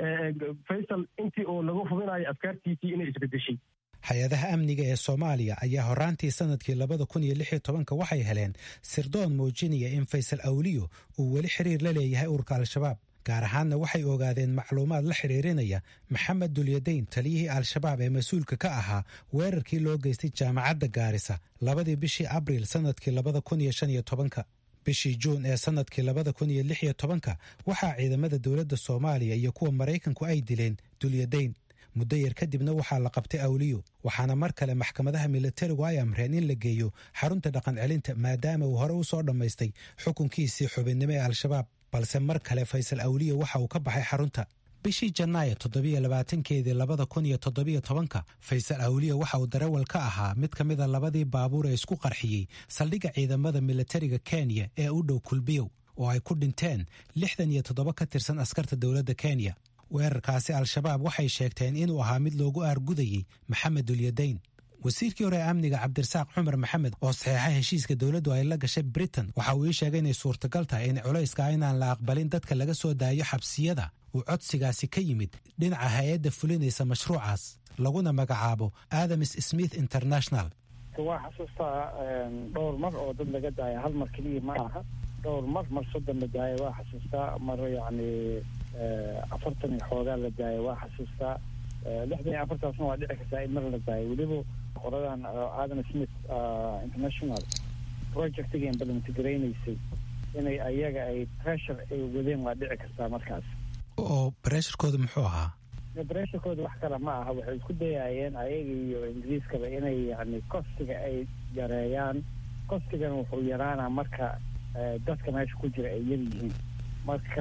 faysal intii oo lagu hubinayo afkaartiisii inay isbedeshay hay-adaha amniga ee soomaaliya ayaa horaantii sanadkii labada kun iyo lix iyo tobanka waxay heleen sirdoon muujinaya in faysal awliyo uu weli xiriir la leeyahay ururka al-shabaab gaar ahaanna waxay ogaadeen macluumaad la xidhiirinaya maxamed dulyadayn taliyihii al-shabaab ee mas-uulka ka ahaa weerarkii loo geystay jaamacadda gaarisa labadii bishii abriil sanadkii labada kun iyo shan iyo tobanka bishii juun ee sanadkii labada kun iyo lix iyo tobanka waxaa ciidamada dowladda soomaaliya iyo kuwa maraykanku ay dileen dulyadayn muddo yar kadibna waxaa la qabtay awliyo waxaana mar kale maxkamadaha militarigu ay amreen in la geeyo xarunta dhaqan celinta maadaama uu hore u soo dhammaystay xukunkiisii xubinnimo ee al-shabaab balse mar kale faysal awliyo waxa uu ka baxay xarunta bishii janaayo toddobiyo labaatankeedii labada kun iyo toddobiyo tobanka faysal awliyo waxa uu darawal ka ahaa mid ka mida labadii baabuur ee isku qarxiyey saldhigga ciidamada militariga kenya ee u dhow kulbiyow oo ay ku dhinteen lixdan iyo toddoba ka tirsan askarta dowladda kenya weerarkaasi al-shabaab waxay sheegteen inuu ahaa mid loogu aargudayey maxamed dulyadayn wasiirkii hore ee amniga cabdirasaaq cumar maxamed oo saxeexa heshiiska dowladdu ay la gashay britain waxa uu ii sheegay inay suurtagal tahay in culayska inaan la aqbalin dadka laga soo daayo xabsiyada uu codsigaasi ka yimid dhinaca hay-adda fulinaysa mashruucaas laguna magacaabo adams smith international waa xasuustaa dhowr mar oo dad laga daaya hal mar keliya ma aha dhowr mar mar soddon la daaya waa xasuustaa mar yacni afartan iyo xoogaa la daaya waa xasuustaa lixdan iyo afartaasna waa dhici kartaa in mar la daayo weliba qoradan adam smith international projectiga implementgaraynaysay inay ayaga ay pressure ay wadeen waa dhici kartaa markaas oo bresharkooda muxuu ahaa bresharkooda wax kale ma aha waxay isku dayayeen ayaga iyo ingiriiskaba inay yani kostiga ay yareeyaan kostigana wuxuu yaraanaa marka dadka meesha ku jira ay yar yihiin marka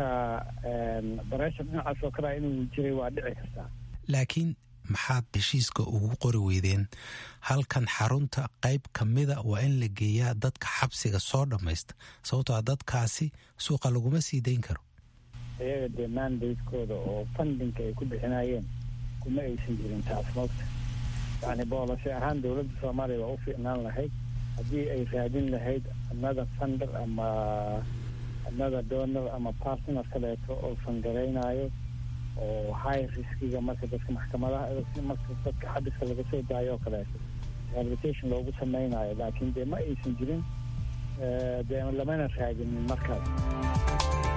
breshar dhinacaas oo kalea inuu jiray waa dhici kartaa laakiin maxaad heshiiska ugu qori weydeen halkan xarunta qayb ka mida waa in la geeyaa dadka xabsiga soo dhammaysta sababtoo dadkaasi suuqa laguma sii dayn karo iyaga dee mandatekooda oo fundinka ay ku bixinayeen kuma aysan jirin taas moogta yacni boolasi ahaan dowladda soomaaliya waa u fiicnaan lahayd haddii ay raadin lahayd another funder ama another donor ama partner kaleeto oo fangaraynayo oo high riskiga marka dadka maxkamadaha marka dadka xabiska laga soo daayo oo kaleeto rehabilitation loogu samaynayo laakiin dee ma aysan jirin dee lamana raadinin markaas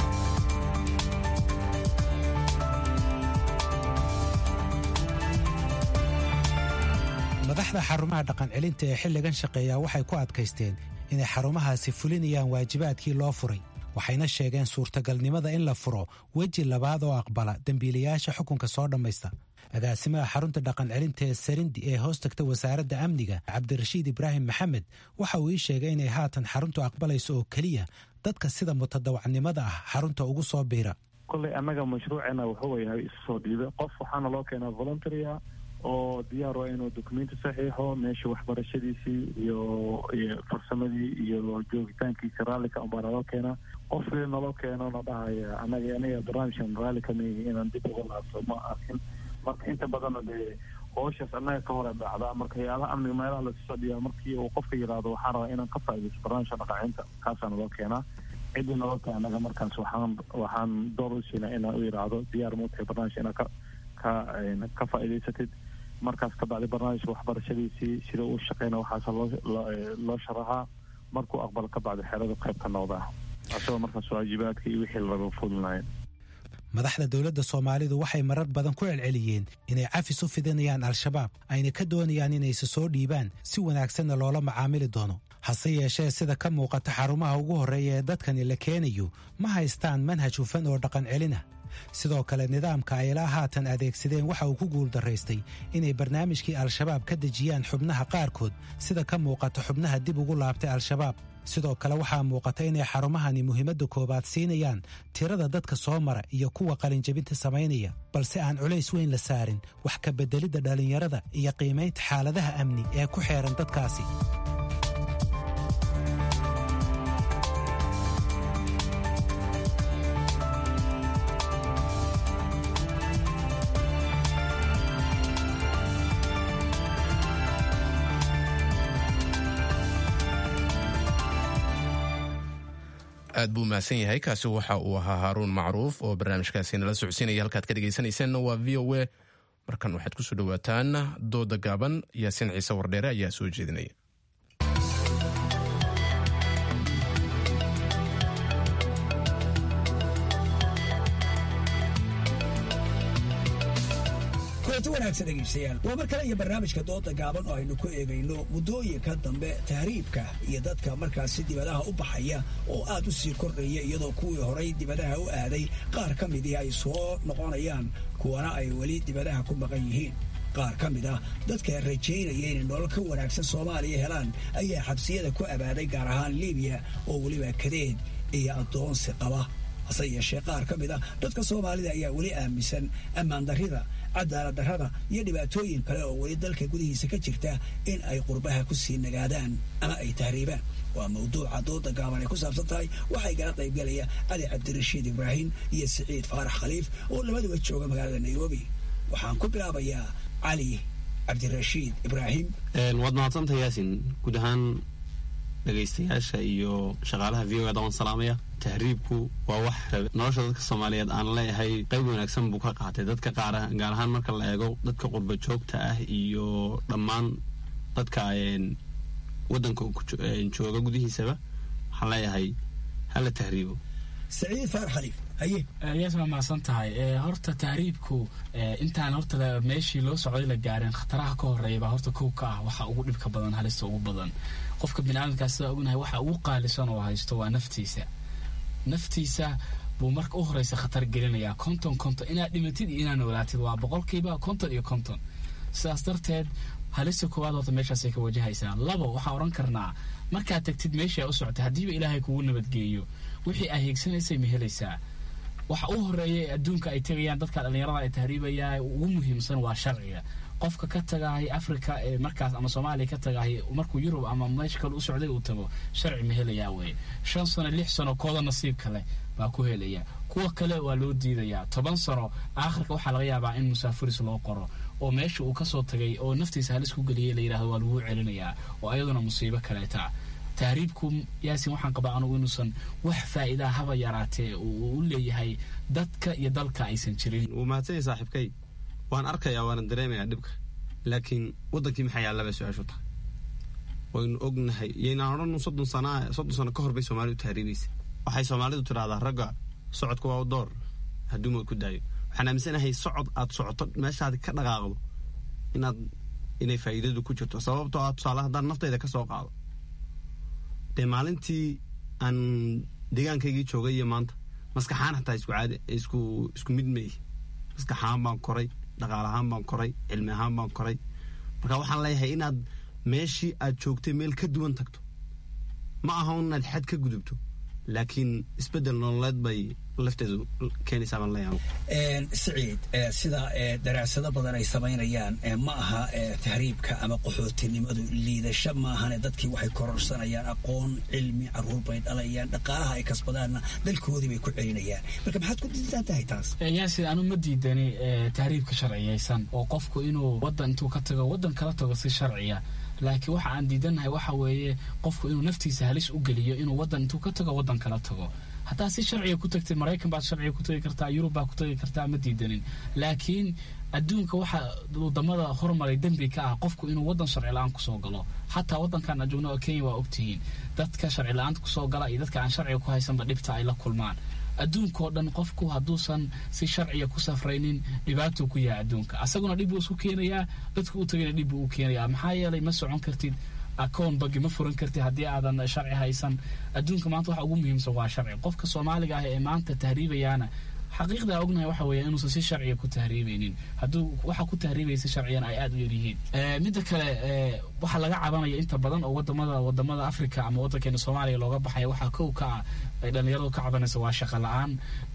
madaxda xarumaha dhaqan celinta ee xilligan shaqeeya waxay ku adkaysteen inay xarumahaasi fulinayaan waajibaadkii loo furay waxayna sheegeen suurtagalnimada in la furo weji labaad oo aqbala dembiilayaasha xukunka soo dhammaysta agaasimaha xarunta dhaqan celinta ee sarindi ee hoos tagta wasaaradda amniga cabdirashiid ibraahim maxamed waxa uu ii sheegay inay haatan xaruntu aqbalayso oo keliya dadka sida mutadawacnimada ah xarunta ugu soo biira kolley annaga mashruuceena wuxuu yahay isu soo dhiibe qof waxaana loo keenaa voluntarya oo diyaar waa inuu dokumenti saxiixo meesha waxbarashadiisii iyo iyo farsamadii iyo joogitaankiisa raallika unbaa naloo keenaa qof naloo keeno na dhahaya anaga aniga barnaamijkan raalli kamigi inaan dib uga laabto ma arkin marka inta badanna dee hooshaas annaga ka hore dhacdaa marka hay-adaha amniga meelaha lasusoo dhiyaa markii uu qofka yidhaahdo waxaan rabaa inaan ka faaidaysto barnaamijka dhaqaacinta kaasaa naloo keenaa ciddii naloo keena anaga markaas waxaan waxaan door u siinaa inaan u yidhaahdo diyaar muutahay barnaamijka inaad ka ka ka faa'idaysatid markaas ka bacdi barnaamijka waxbarashadiisii sida uu shaqeyna waxaase loo loo sharaxaa markuu aqbalo ka bacdi xerada qayb ka noqdaa asagoo markaas waajibaadka iyo wixii laga fulinayo madaxda dowladda soomaalidu waxay marar badan ku celceliyeen inay cafis u fidinayaan al-shabaab ayna ka doonayaan inayse soo dhiibaan si wanaagsanna loola macaamili doono hase yeeshee sida ka muuqata xarumaha ugu horreeya ee dadkani la keenayo ma haystaan manhaj hufan oo dhaqan celina sidoo kale nidaamka ay ilaa haatan adeegsadeen waxa uu ku guuldarraystay inay barnaamijkii al-shabaab ka dejiyaan xubnaha qaarkood sida ka muuqata xubnaha dib ugu laabtay al-shabaab sidoo kale waxaa muuqata inay xarumahani muhiimadda koowaad siinayaan tirada dadka soo mara iyo kuwa qalinjabinta samaynaya balse aan culays weyn la saarin wax ka beddelidda dhallinyarada iyo qiimaynta xaaladaha amni ee ku xeehan dadkaasi aad buu mahadsan yahay kaasi waxa uu ahaa haaruun macruuf oo barnaamijkaasi nala socodsiinaya halkaad ka dhegaysanayseena waa v o a markan waxaad kusoo dhowaataan dooda gaaban yaasiin ciise wardheere ayaa soo jeedinaya kulanti wanaagsan dhegaystayaal waa mar kale iyo barnaamijka dooda gaaban oo aynu ku eegayno muddooyinka dambe tahriibka iyo dadka markaasi dibadaha u baxaya oo aad u sii kordhaya iyadoo kuwii horay dibadaha u aaday qaar ka midii ay soo noqonayaan kuwana ay weli dibadaha ku maqan yihiin qaar ka mid ah dadka rajaynaya inay nolol ka wanaagsan soomaaliya helaan ayaa xabsiyada ku abaaday gaar ahaan libiya oo weliba kadeed iyo addoonsi qaba hase yeeshee qaar ka mid ah dadka soomaalida ayaa weli aaminsan ammaan darrida cadaalad darrada iyo dhibaatooyin kale oo weli dalka gudihiisa ka jirta in ay qurbaha ku sii nagaadaan ama ay tahriibaan waa mawduuca dooda gaaban ay ku saabsan tahay waxaa igala qaybgalaya cali cabdirashiid ibraahim iyo siciid faarax khaliif oo labaduba jooga magaalada nairobi waxaan ku bilaabayaa cali cabdirashiid ibraahim waad mahadsantahay yaasin guud ahaan dhegaystayaasha iyo shaqaalaha v o eda waan salaamaya tahriibku waa wax nolosha dadka soomaaliyeed aan leeyahay qayb wanaagsan buu ka qaatay dadka qaar gaar ahaan marka la eego dadka qurba joogta ah iyo dhammaan dadka wadanka jooga gudihiisaba waxaan leeyahay hala tahriibo saciid faarax khaliif haye yaas waa mahadsan tahay horta tahriibku intaan horta meeshii loo socday la gaareen khataraha ka horeeya baa horta kow ka ah waxa ugu dhibka badan halista ugu badan qofka biniaadamkaas sidaa ognahay waxa ugu qaalisan oo haysto waa naftiisa naftiisa buu marka u horeysa khatar gelinayaa konton konton inaad dhimatid iyo inaad noolaatid waa boqolkiiba konton iyo konton sidaas darteed halista koowaad horta meeshaasay ka wajahaysaa labo waxaa odhan karnaa markaad tagtid meeshii aa u socotay haddiiba ilaahay kugu nabadgeeyo wixii aa hiigsanaysay ma helaysaa waxa u horeeya ee adduunka ay tegayaan dadka dhallinyarada ay tahriibayaan ugu muhiimsan waa sharciga qofka ka tagahay africa ee markaas ama soomaaliya ka tagahay markuu yurub ama meesha kale u socday uu tago sharci ma helayaa weye shan sano lix sano kooda nasiib kale baa ku helaya kuwa kale waa loo diidayaa toban sano aakhirka waxaa laga yaabaa in musaafiris loo qoro oo meesha uu kasoo tagay oo naftiisa halis ku geliyay la yidhahdo waa lagu celinayaa oo ayaduna musiibo kaleeta tahriibku yaasin waxaan qabaa anugu inuusan wax faa'iidaa haba yaraatee uu u leeyahay dadka iyo dalka aysan jirin wuu mahadsanya saaxiibkay waan arkayaa waana dareemayaa dhibka laakiin wadankii maxaa yaallaba su-aashu tahay waynu ognahay yaynaan odhan soddon sana soddon sano ka hor bay soomaalidu tahriibaysa waxay soomaalidu tidhahdaa ragga socodka waa u door hadduu mood ku daayo waxaan aaminsanahay socod aad socoto meeshaad ka dhaqaaqdo inaad inay faa'iidadu ku jirto sababtoo ah tusaale haddaan naftayda ka soo qaado dee maalintii aan deegaankaygii joogay iyo maanta maskaxaan xataa isku caadi isku isku mid ma ihi maskaxahaan baan koray dhaqaalahaan baan koray cilmi ahaan baan koray marka waxaan leeyahay inaad meeshii aad joogtay meel ka duwan tagto ma aha inaad xad ka gudubto laakiin isbedel nololeed bay lafteedu keenaysaa baan leeyahay siciid sida daraasado badan ay samaynayaan ma aha tahriibka ama qaxootinimadu liidasho maahane dadkii waxay kororsanayaan aqoon cilmi caruur bay dhalayaan dhaqaalaha ay kasbadaanna dalkoodii bay ku celinayaan marka maxaad ku diidan tahay taas yaasi anu ma diidani tahriibka sharciyaysan oo qofku inuu wadan intuu ka tago wadan kala tago si sharciya laakiin waxa aan diidannahay waxa weeye qofku inuu naftiisa halis u geliyo inuu wadan intuu ka tago wadan kala tago haddaad si sharciga ku tagtid maraykan baad sharciga ku tagi kartaa yurub baad ku tagi kartaa ma diidanin laakiin adduunka waxa wadamada hormaray dembi ka ah qofku inuu wadan sharci la-aan kusoo galo xataa wadankan aan joogno oo kenya waa ogtihiin dadka sharci la-aanta kusoo gala iyo dadka aan sharciga ku haysanba dhibta ay la kulmaan adduunkao dhan qofku hadduusan si sharciga ku safraynin dhibaatuu ku yahay adduunka asaguna dhib buu isku keenayaa dadku u tagayna dhib buu u keenayaa maxaa yeelay ma socon kartid akoon bagi ma furan kartid haddii aadan sharci haysan adduunka maanta waxa ugu muhiimsan waa sharci qofka soomaaliga ah ee maanta tahriibayaana xaqiiqda ognahay waxa weeye inuusan si sharciga ku tahriibaynin hadduu waxa ku tahriibaysa sharciyan ay aada u yaryihiin midda kale waxaa laga cabanaya inta badan oo wadamada wadamada africa ama wadankeena soomaaliya looga baxaya waxaa kow ka ah ay dhalinyaradu ka cabanaysa waa shaqo la-aan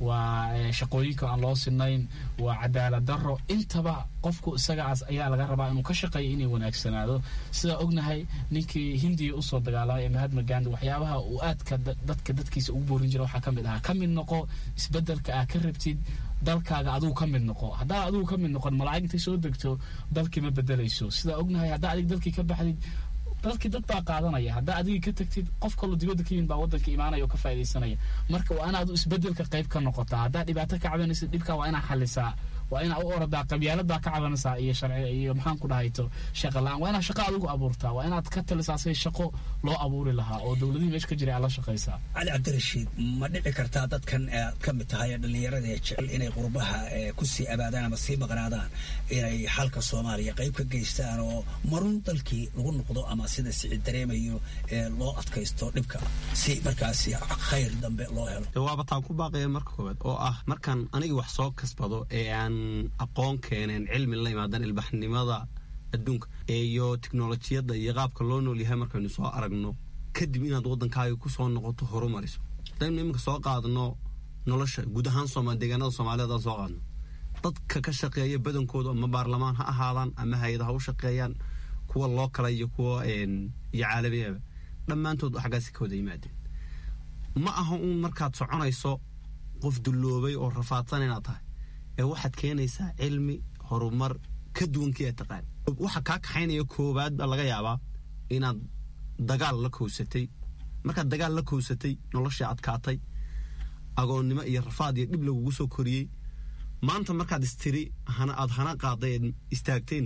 waa shaqooyinka aan loo sinayn waa cadaalad daro intaba qofku isagaas ayaa laga rabaa inuu ka shaqeeyo inay wanaagsanaado sidaa ognahay ninkii hindiya usoo dagaalamay ee mahatma gandi waxyaabaha uu aadka dadka dadkiisa ugu boorin jira waxaa ka mid ahaa ka mid noqo isbedelka aa ka rabtid dalkaaga adigu ka mid noqo haddaa adigu ka mid noqon malaa'ig intay soo degto dalkii ma bedelayso sidaa ognahay haddaa adig dalkii ka baxdid dalkii dad baa qaadanaya haddaa adigii ka tagtid qof kaloo dibadda ka yimid baa wadanka imaanaya oo ka faaidaysanaya marka waa inaad isbedelka qayb ka noqotaa haddaa dhibaato ka cabanaysid dhibkaa waa inaa xalisaa waa inaa u oradaa qabyaaladaa ka cabanaysaa iyo sharci iyo maxaan ku dhahayto shaqa la-aan waa inaad shaqo adigu abuurtaa waa inaad ka talisaa si shaqo loo abuuri lahaa oo dowladihii meesha ka jiray aad la shaqaysaa cali cabdirashiid ma dhici kartaa dadkan aad ka mid tahay dhalinyarada ee jecel inay qurbaha kusii abaadaan ama sii maqnaadaan inay xalka soomaaliya qayb ka geystaan oo marun dalkii lagu noqdo ama sida sicid dareemayo ee loo adkaysto dhibka si markaasi khayr dambe loo helo waaba taan ku baaqaya marka koowaad oo ah markaan anigii wax soo kasbado ee aan aqoon keeneen cilmi la imaadan ilbaxnimada adduunka iyo teknolojiyadda iyo qaabka loo nool yahay markaynu soo aragno kadib inaad waddankaaga ku soo noqoto horumariso hadaynu iminka soo qaadno nolosha guud ahaan sooma deegaanada soomaaliyeed aan soo qaadno dadka ka shaqeeya badankooda ama baarlamaan ha ahaadaan ama hay-ada ha u shaqeeyaan kuwa loo kala iyo kuwa iyo caalamiaba dhammaantood xaggaasi ka wada yimaadeen ma aha uun markaad soconayso qof dulloobay oo rafaadsan inaad tahay ee waxaad keenaysaa cilmi horumar ka duwankii aad taqaan waxa kaa kaxaynaya koowaad baa laga yaabaa inaad dagaal la kowsatay markaad dagaal la kowsatay noloshii adkaatay agoonnimo iyo rafaad iyo dhib lagugu soo koriyey maanta markaad istiri hana aad hana qaaday eed istaagtayna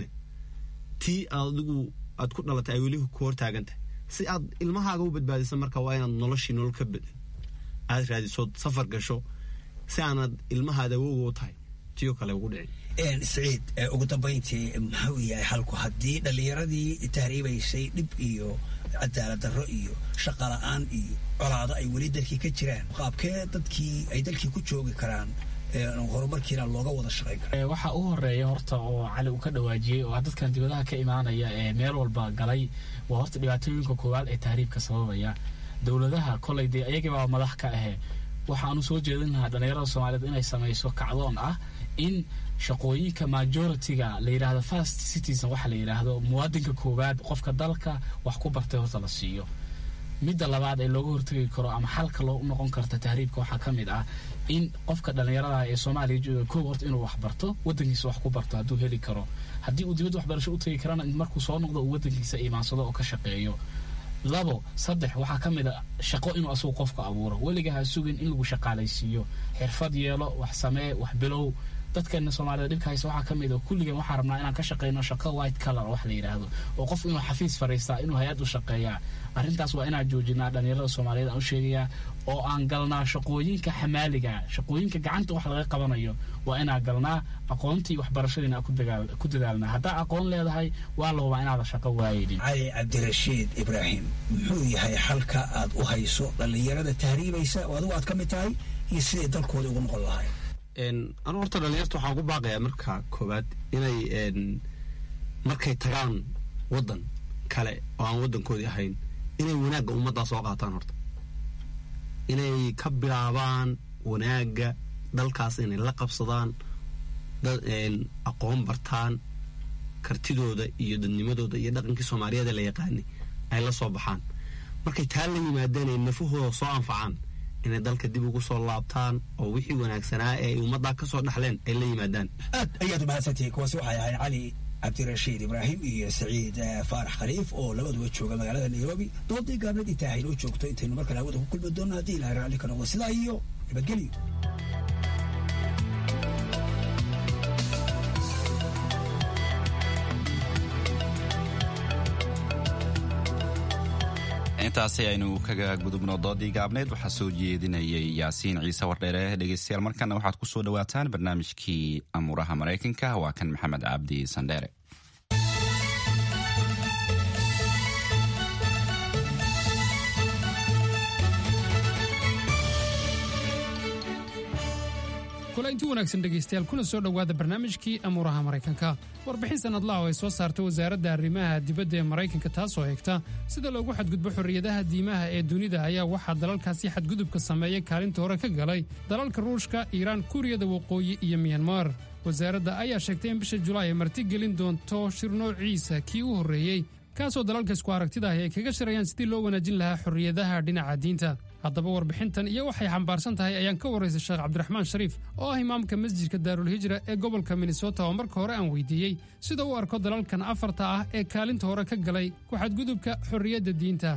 tii adigu aad ku dhalatay ay weli ku hortaagan tahay si aad ilmahaaga u badbaadisa marka waa inaad noloshii nolol ka badan aad raadisood safar gasho si aanad ilmahaada awowga u tahay tiyo kale ugu dhicin siciid ugu dambayntii muxuu yahay xalku haddii dhallinyaradii tahriibaysay dhib iyo cadaalad darro iyo shaqa la-aan iyo colaado ay weli dalkii ka jiraan qaabkee dadkii ay dalkii ku joogi karaan horumarkiina looga wada shaqayn kara waxaa u horeeya horta oo cali uu ka dhawaajiyey oo dadkan dibadaha ka imaanaya ee meel walba galay waa horta dhibaatooyinka koowaad ee tahriibka sababaya dowladaha kolay dee ayagibaa madax ka ahe waxaanu soo jeedin lahaa dhallinyarada soomaaliyeed inay samayso kacdoon ah in shaqooyinka majority-ga la yidhaahdo first citizen waxa la yidhaahdo muwaadinka koowaad qofka dalka wax ku bartay horta la siiyo midda labaad ee looga hortegi karo ama xalka loo noqon karta tahriibka waxaa ka mid ah in qofka dhallinyarada ee soomaaliya jooga koow horta inuu wax barto wadankiisa wax ku barto hadduu heli karo haddii uu dibadda waxbarasho u tegi karana markuu soo noqdo uu wadankiisa imaansado oo ka shaqeeyo labo saddex waxaa ka mid a shaqo inuu asagu qofku abuuro weliga ha sugin in lagu shaqaalaysiiyo xirfad yeelo wax samee wax bilow dadkeena soomaalida dhibka haysa waxaa ka mid a kulligan waxaa rabnaa inaan ka shaqeyno shaqo white color wax la yidhaahdo oo qof inuu xafiis fariistaa inuu hay-ad u shaqeeyaa arrintaas waa inaan joojinaa dhallinyarada soomaaliyeed aan u sheegayaa oo aan galnaa shaqooyinka xamaaliga shaqooyinka gacanta wax laga qabanayo waa inaan galnaa aqoontii waxbarashadiina aan ku dadaalnaa haddaa aqoon leedahay waa la hubaa inaada shaqo waayeynin cali cabdirashiid ibraahim muxuu yahay xalka aad u hayso dhallinyarada tahriibaysa oo adigu aad ka mid tahay iyo siday dalkooda ugu noqon lahay anu horta dhalinyarta waxaan ku baaqayaa marka koowaad inay markay tagaan waddan kale oo aan waddankoodii ahayn inay wanaagga ummaddaa soo qaataan horta inay ka bilaabaan wanaagga dalkaas inay la qabsadaan aqoon bartaan kartidooda iyo dadnimadooda iyo dhaqankii soomaaliyeed ee la yaqaanay ay la soo baxaan markay taa la yimaadeen ay nafahooda soo anfacaan inay dalka dib ugu soo laabtaan oo wixii wanaagsanaa ee ay ummaddaa ka soo dhaxleen ay la yimaadaan aad ayaad umahadsantihiin kuwaasi waxay ahayd cali cabdirashiid ibraahim iyo saciid faarax khaliif oo labaduba jooga magaalada nairobi doodii gaabnad intaa haynoo joogto intaynu mar kale hawada ku kulmi doonno haddii ilahay raalli ka noqdo sidaa iyo nabadgelyo intaasi aynu kaga gudubno doodii gaabneed waxaa soo jeedinayay yaasiin ciise wardheere dhegeystayaal markana waxaad ku soo dhowaataan barnaamijkii amuuraha maraykanka waa kan maxamed cabdi sandheere kulanti wanaagsan dhegaystayaal kuna soo dhowaada barnaamijkii amuuraha maraykanka warbixin sannadlaha oo ay soo saarta wasaaradda arrimaha dibadda ee maraykanka taasoo eegta sida loogu xadgudbo xorriyadaha diimaha ee dunida ayaa waxaa dalalkaasi xadgudubka sameeya kaalinta hore ka galay dalalka ruushka iiraan kuuriyada waqooyi iyo miyanmar wasaaradda ayaa sheegtay in bisha julaay ay martigelin doonto shir noociisa kii u horreeyey kaasoo dalalka isku aragtida ahi ay kaga shirayaan sidii loo wanaajin lahaa xorriyadaha dhinaca diinta haddaba warbixintan iyo waxay xambaarsan tahay ayaan ka waraysay sheekh cabdiraxmaan shariif oo ah imaamka masjidka daarulhijra ee gobolka minnesota oo marka hore aan weydiiyey sida u arko dalalkan afarta ah ee kaalinta hore ka galay ku-xadgudubka xorriyadda diinta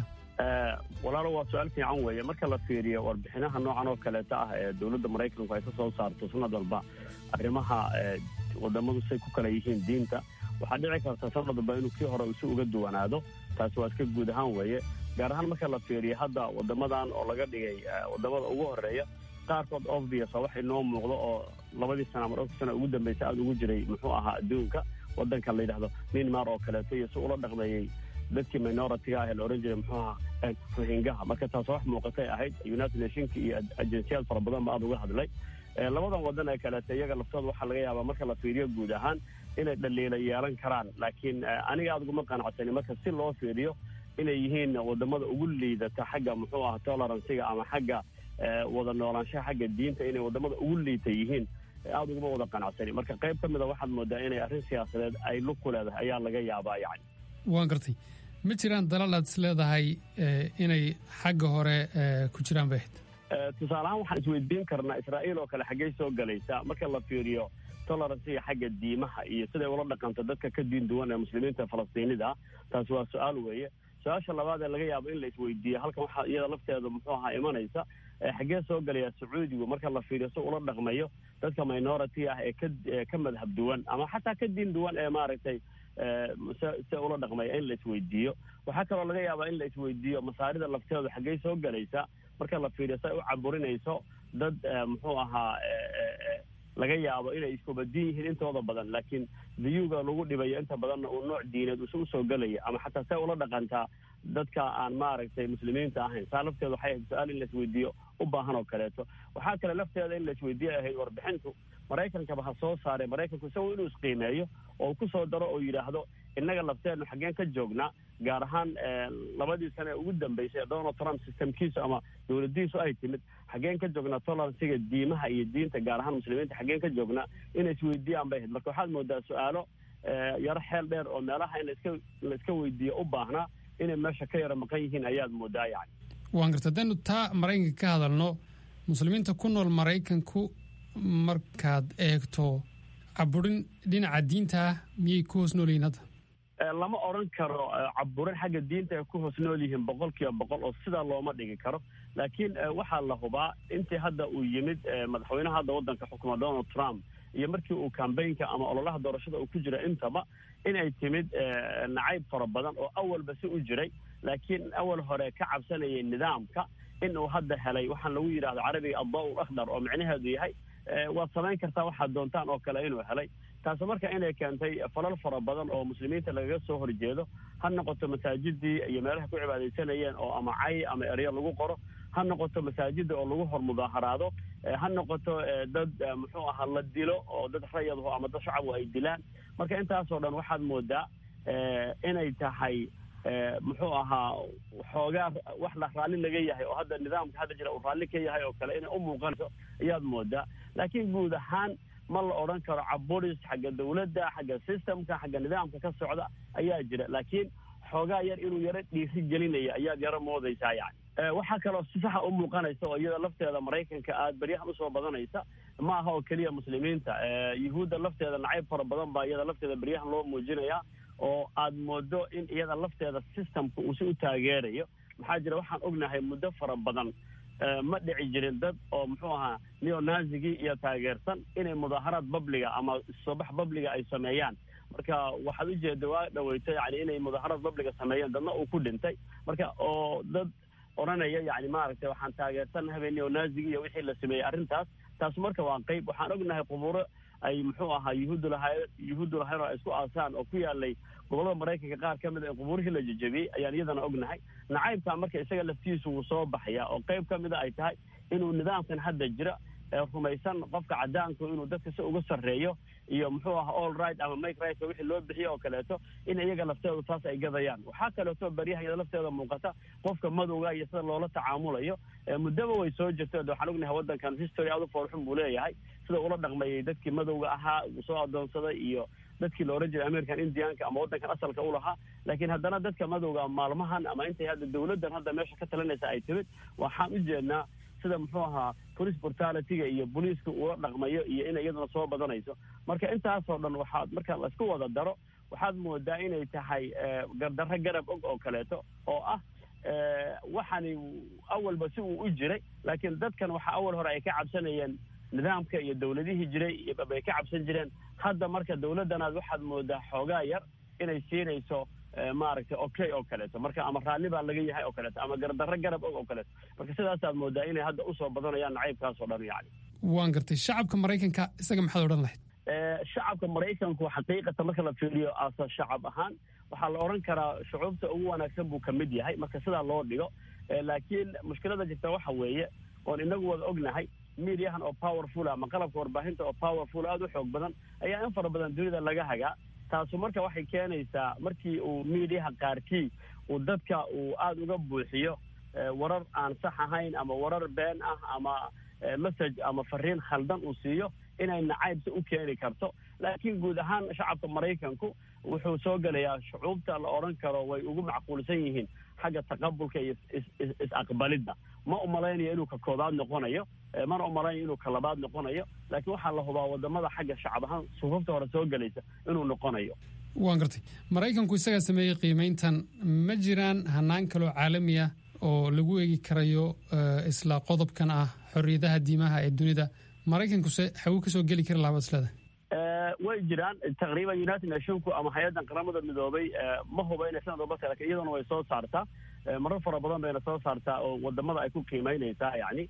walaalo waa su-aal fiican weeye marka la fiiriyo warbixinaha noocan oo kaleeta ah ee dowladda maraykanku ay ka soo saarto sanad walba arrimaha wadamadu say ku kala yihiin diinta waxaa dhici karta sanad walba inuu kii hore isu uga duwanaado taasi waa iska guud ahaan weeye gaar ahaan marka la fiiriyo hadda wadamadan oo laga dhigay wadamada ugu horeeya qaarkood obvious wax inoo muuqdo oo labadii sana ama dhowrka sana ugu dambaysa aada ugu jiray muxuu ahaa adduunka wadanka la yidhahdo minmar oo kaleeto iyo si ula dhaqmeeyey dadkii minoritiga ah ee la ohan jiray muxuu ahaa rohingaha marka taas wax muuqatay ahayd united nationka iyo ajensiyaad fara badan ba aada uga hadlay labadan wadan ee kaleeto iyaga laftooda waxaa laga yaabaa marka la fiiriyo guud ahaan inay dhaliila yeelan karaan laakiin aniga aada uguma qanacsani marka si loo fiiriyo inay yihiin wadamada ugu liidata xagga muxuu aha toleransiga ama xagga wada noolaanshaha xagga diinta inay wadamada ugu liita yihiin aada uguma wada qanacsani marka qayb ka mida waxaad moodaa inay arrin siyaasadeed ay lug ku leedahay ayaa laga yaabaa yani waan gartay ma jiraan dalal aad is leedahay inay xagga hore ku jiraan bay ahayd tusaale ahaan waxaan isweydiin karnaa israa'iil oo kale xaggey soo galaysa marka la fiiriyo toleransiga xagga diimaha iyo siday ula dhaqanto dadka ka diin duwan ee muslimiinta falastiinida ah taasi waa su-aal weeye su-aasha labaad ee laga yaabo in la isweydiiyo halkan waxaa iyada lafteeda muxuu ahaa imanaysa xaggee soo gelaya sacuudigu marka la fiiriyo si ula dhaqmayo dadka minority ah ee ka ka madhab duwan ama xataa ka diin duwan ee maaragtay se ula dhaqmaya in la isweydiiyo waxaa kaloo laga yaabaa in la isweydiiyo masaarida lafteedu xaggey soo gelaysa marka la fiiriyo si ay u caburinayso dad muxuu ahaa laga yaabo inay iskubadiin yihiin intooda badan laakiin diyuga lagu dhibayo inta badanna uu nooc diineed usu usoo gelaya ama xataa say ula dhaqantaa dadka aan maaragtay muslimiinta ahayn saa lafteeda waxay ahayd su-aal in la isweydiiyo u baahan oo kaleeto waxaa kale lafteeda in la isweydiiya ahayd warbixintu maraykankaba ha soo saaray maraykanku isagoo inuu isqiimeeyo oo ku soo daro oo yidhaahdo innaga lafteednu xaggeen ka joognaa gaar ahaan labadii sane ee ugu dambeysay ee donald trump systemkiisu ama dowladiisu ay timid xaggeen ka joognaa toleransiga diimaha iyo diinta gaar ahaan muslimiinta xaggeen ka joognaa inay isweydiiyaan bay ahayd marka waxaad moodaa su-aalo yaro xeel dheer oo meelaha in laiska la iska weydiiyo u baahnaa inay meesha ka yaro maqan yihiin ayaad moodaa yani waan garta hadaynu taa maraykanka ka hadalno muslimiinta ku nool maraykanku markaad eegto caburin dhinaca diinta ah miyay ku hoos noolyihiin hadda lama odran karo caburin xagga diinta ay ku hoos nool yihiin boqol kiiba boqol oo sidaa looma dhigi karo laakiin waxaa la hubaa intii hadda uu yimid madaxweynaha hadda waddanka xukuma donald trump iyo markii uu kambaynka ama ololaha doorashada uu ku jira intaba inay timid nacayb fara badan oo awalba si u jiray laakiin awal hore ka cabsanayay nidaamka in uu hadda helay waxaan lagu yidhahdo carabiga addaw akhdar oo micnaheedu yahay waad samayn kartaa waxaad doontaan oo kale inuu helay taasi marka inay keentay falal fara badan oo muslimiinta lagaga soo horjeedo ha noqoto masaajidii iyo meelaha ku cibaadaysanayeen oo ama cay ama eryo lagu qoro ha noqoto masaajida oo lagu hor mudaaharaado ha noqoto dad muxuu ahaa la dilo oo dad rayadhu ama dad shacabku ay dilaan marka intaasoo dhan waxaad moodaa inay tahay muxuu ahaa xoogaa wax la raalli laga yahay oo hadda nidaamka hadda jira uu raalli ka yahay oo kale inay u muuqanayso ayaad moodaa laakiin guud ahaan ma la odhan karo caburis xagga dawladda xagga systemka xagga nidaamka ka socda ayaa jira laakiin xoogaa yar inuu yaro dhiiri gelinaya ayaad yaro moodaysaa yani waxaa kaloo si saxa u muuqanaysa oo iyada lafteeda maraykanka aad beryahan usoo badanaysa ma aha oo keliya muslimiinta yuhuudda lafteeda nacayb fara badan baa iyada lafteeda beryahan loo muujinaya oo aad moodo in iyada lafteeda systemka uu si u taageerayo maxaa jira waxaan ognahay muddo fara badan ma dhici jirin dad oo muxuu ahaa neonazigii iyo taageersan inay mudaaharaad babliga ama sobax babliga ay sameeyaan marka waxaad ujeeda waa dhaweyto yani inay mudaharad babliga sameeyeen dadna uu ku dhintay marka oo dad odhanaya yani maaragtay waxaan taageersan habeeni oo naazigi iyo wixii la sameeyey arrintaas taas marka waa qeyb waxaan ognahay quburo ay muxuu ahaa yuhuuddu lahay yuhuuddu lahayn oo ay isku aasaan oo ku yaalay gobollada maraykanka qaar ka mid a in qubuurihii la jejebiyey ayaan iyadana ognahay nacaybka marka isaga laftiisu wuu soo baxaya oo qeyb ka mida ay tahay inuu nidaamkan hadda jira rumaysan qofka cadaanku inuu dadka si uga sarreeyo iyo muxuu aha all right ama make right wixii loo bixiyo oo kaleeto in iyaga lafteedu taas ay gadayaan waxaa kaleeto baryahayada lafteeda muuqata qofka madowga iyo sida loola tacaamulayo muddaba way soo jirto de waxaan ognahay waddankan history aad u foorxun buu leeyahay sida ula dhaqmayay dadkii madowga ahaa uu soo adoonsaday iyo dadkii la ohan jiray american indianka ama waddankan asalka u lahaa laakiin haddana dadka madowga maalmahan ama intay hadda dawladdan hadda meesha ka talinaysa ay timid waxaan u jeednaa sida muxuu ahaa police brutalityga iyo booliiska ula dhaqmayo iyo inay iyaduna soo badanayso marka intaasoo dhan waxaad marka laisku wada daro waxaad moodaa inay tahay gardarro garab og oo kaleeto oo ah waxani awalba si uu u jiray laakiin dadkan waxa awal hore ay ka cabsanayeen nidaamka iyo dawladihii jiray bay ka cabsan jireen hadda marka dawladdanaad waxaad moodaa xoogaa yar inay siinayso maaragtay okay oo kaleeto marka ama raalli baa laga yahay oo kaleeto ama gardarro garab og oo kaleeto marka sidaasaad moodaa inay hadda usoo badanayaan nacaybkaas oo dhan yani waan gartay shacabka maraykanka isaga maxaad odhan lahayd shacabka maraykanku xaqiiqatan marka la fiiriyo asa shacab ahaan waxaa la odhan karaa shucuubta ugu wanaagsan buu ka mid yahay marka sidaa loo dhigo laakiin mushkilada jirta waxa weeye oon inagu wada ognahay mediahan oo powerful ama qalabka warbaahinta oo powerful aada u xoog badan ayaa in fara badan dunida laga hagaa taasu marka waxay keenaysaa markii uu mediaha qaarkii uu dadka uu aada uga buuxiyo warar aan sax ahayn ama warar been ah ama message ama fariin khaldan uu siiyo inay nacaybsi u keeni karto laakiin guud ahaan shacabka maraykanku wuxuu soo gelayaa shucuubta la odhan karo way ugu macquulsan yihiin xagga taqabulka iyo is-aqbalidda ma umalaynayo inuu ka koobaad noqonayo mana umalaynayo inuu ka labaad noqonayo laakiin waxaa la hubaa wadamada xagga shacab ahaan suufafta hore soo gelaysa inuu noqonayo waan gartay maraykanku isagaa sameeyey qiimayntan ma jiraan hanaan kaloo caalami ah oo lagu eegi karayo isla qodobkan ah xorriyadaha diimaha ee dunida maraykankuse xawuu kasoo geli kari lahaa baslada way jiraan taqriiban united nationku ama hay-addan qaramada midoobay ma huba inay sanad walba lakin iyaduna way soo saartaa marar fara badan bayna soo saartaa oo wadamada ay ku qiimeynaysaa yani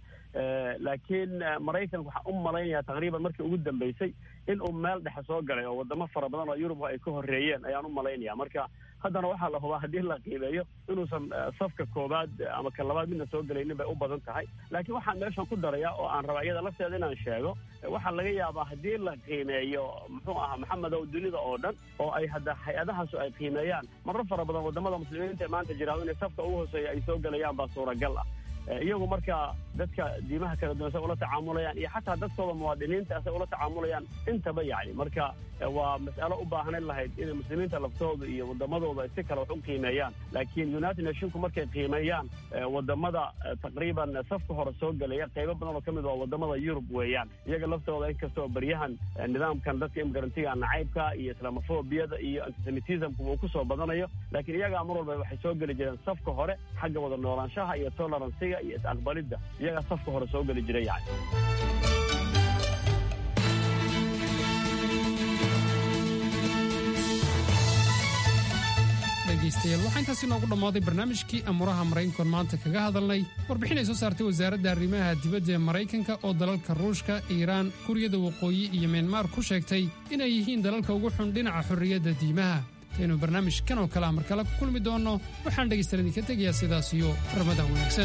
laakiin maraykanka waxaan u malaynayaa taqriiban markii ugu dambeysay in uu meel dhexe soo galay oo wadamo fara badan oo yurub ay ka horeeyeen ayaan u malaynaya marka haddana waxaa la hubaa haddii la qiimeeyo inuusan safka koobaad ama ka labaad midna soo gelaynin bay u badan tahay laakiin waxaan meeshan ku darayaa oo aan rabaa iyada lafteeda inaan sheego waxaa laga yaabaa haddii la qiimeeyo muxuu ahaa maxamedow dunida oo dhan oo ay hadda hay-adahaasu ay qiimeeyaan marar fara badan wadamada muslimiinta ee maanta jira inay safka ugu hooseeya ay soo gelayaan baa suuragal ah iyagu marka dadka diimaha kala duwan say ula tacaamulayaan iyo xataa dadkooda muwaadiniinta say ula tacaamulayaan intaba yani marka waa mas'alo u baahnayn lahayd inay muslimiinta laftooda iyo wadamadooda si kale wax u qiimeeyaan laakiin united nationku markay qiimeeyaan wadamada taqriiban safka hore soo gelaya qaybo badan oo ka mid waa wadamada yurub weeyaan iyaga laftooda inkastoo baryahan nidaamkan dadka imgarantiga nacaybka iyo islamofobiyada iyo antisemitismku uu kusoo badanayo laakiin iyagaa mar walba waxay soo geli jireen safka hore xagga wada noolaanshaha iyo toleransiga iyo is-aqbalidda iyagaa safka hore soo geli jiray yani dhegaystayaal waxaa intaasi noogu dhammaaday barnaamijkii amuuraha maraykankoon maanta kaga hadalnay warbixin ay soo saartay wasaaradda arrimaha dibadda ee maraykanka oo dalalka ruushka iiraan kuuriyada waqooyi iyo myanmar ku sheegtay inay yihiin dalalka ugu xun dhinaca xorriyadda diimaha intaynu barnaamijkan oo kale amar kale ku kulmi doonno waxaan dhegaystayaal idinka tegayaa sidaas iyo ramadan wanaagsan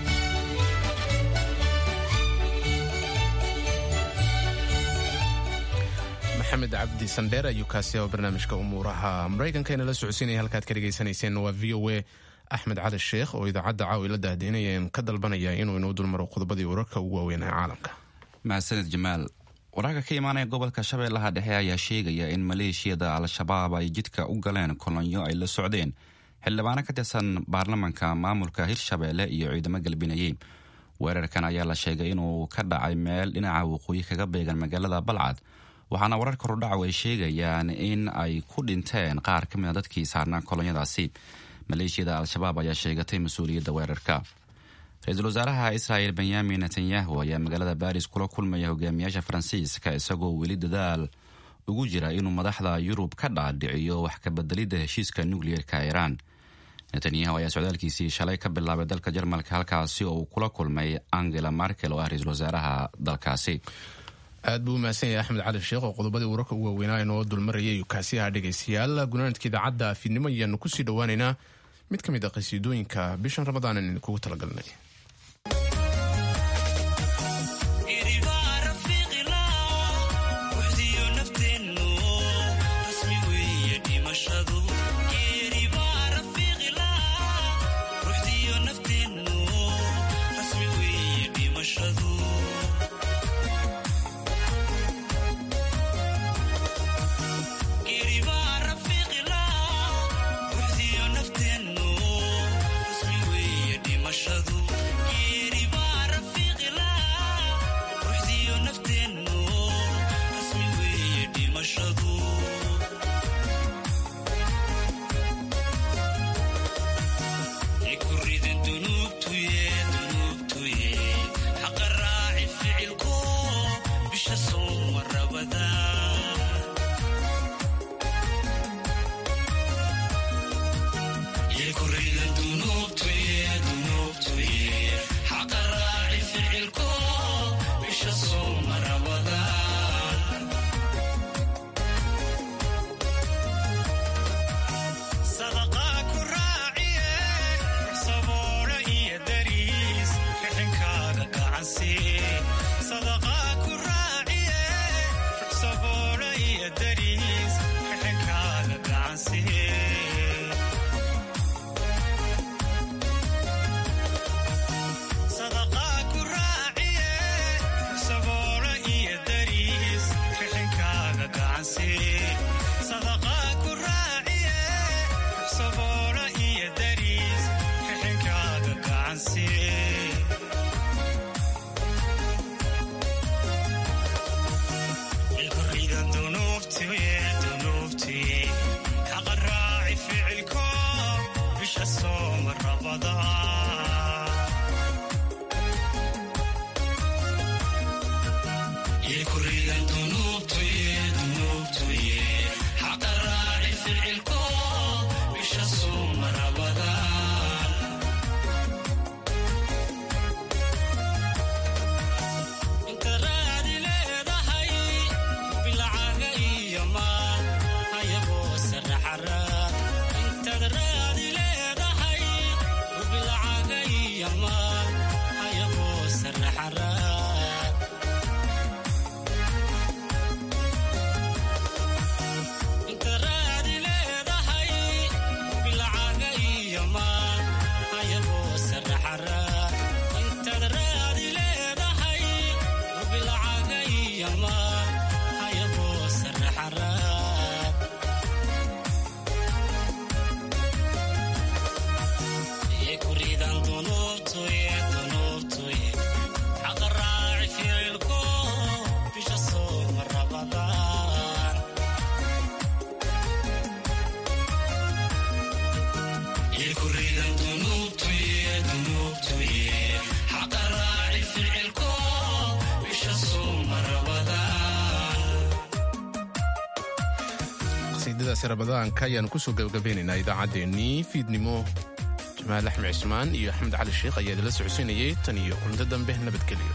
maxamed cabdi sandheer ayuu kaasi oo barnaamijka umuuraha maraykanka inala socodsiinaya halkaad ka dhegaysanayseen waa v o a axmed cali sheekh oo idaacadda caawi la daahdeynaya ka dalbanaya inuu inoo dulmaro qodobadii wararka ugu waaweyn ee caalamka mahadsaned jamaal wararka ka imaanaya gobolka shabeellaha dhexe ayaa sheegaya in maleeshiyada al-shabaab ay jidka u galeen kolonyo ay la socdeen xildhibaano ka tirsan baarlamanka maamulka hirshabeelle iyo ciidamo galbinayey weerarkan ayaa la sheegay inuu ka dhacay meel dhinaca waqooyi kaga beegan magaalada balcad waxaana warar korudhacaw ay sheegayaan in ay ku dhinteen qaar ka mid a dadkii saarnaa kolonyadaasi maleeshiyada al-shabaab ayaa sheegatay mas-uuliyadda weerarka ra-iisul wasaaraha israel benyamin netanyahu ayaa magaalada baris kula kulmaya hogaamiyaasha faransiiska isagoo weli dadaal ugu jira inuu madaxda yurub ka dhaadhiciyo wax kabeddelidda heshiiska nukliyeerka iiraan netanyahu ayaa socdaalkiisii shalay ka bilaabay dalka jarmalka halkaasi oo uu kula kulmay angela markel oo ah ra-iisul wasaaraha dalkaasi aad buu umahadsan yahay axmed cali sheekh oo qodobadii wararka ugu waaweynaa inoo dulmarayay kaasiyaha dhegaystayaal gunaanadka idaacadda fiidnimo ayaanu kusii dhowaaneynaa mid ka mid a qhasiidooyinka bishan ramadaan aan idinkugu talagalnay qasiidadaasi rabadaanka ayaanu kusoo gabagabeynaynaa idaacaddeenii fiidnimo jamaal axmed cismaan iyo axmed cali sheekh ayaa idinla socodsiinayay tan iyo kulanto dambe nabadgelyo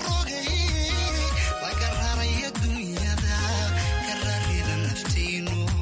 Latino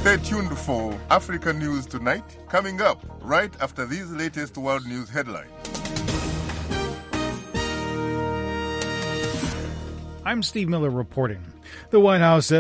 Stay tuned for Africa News Tonight, coming up right after these latest world news headlines. I'm Steve Miller reporting. The White House says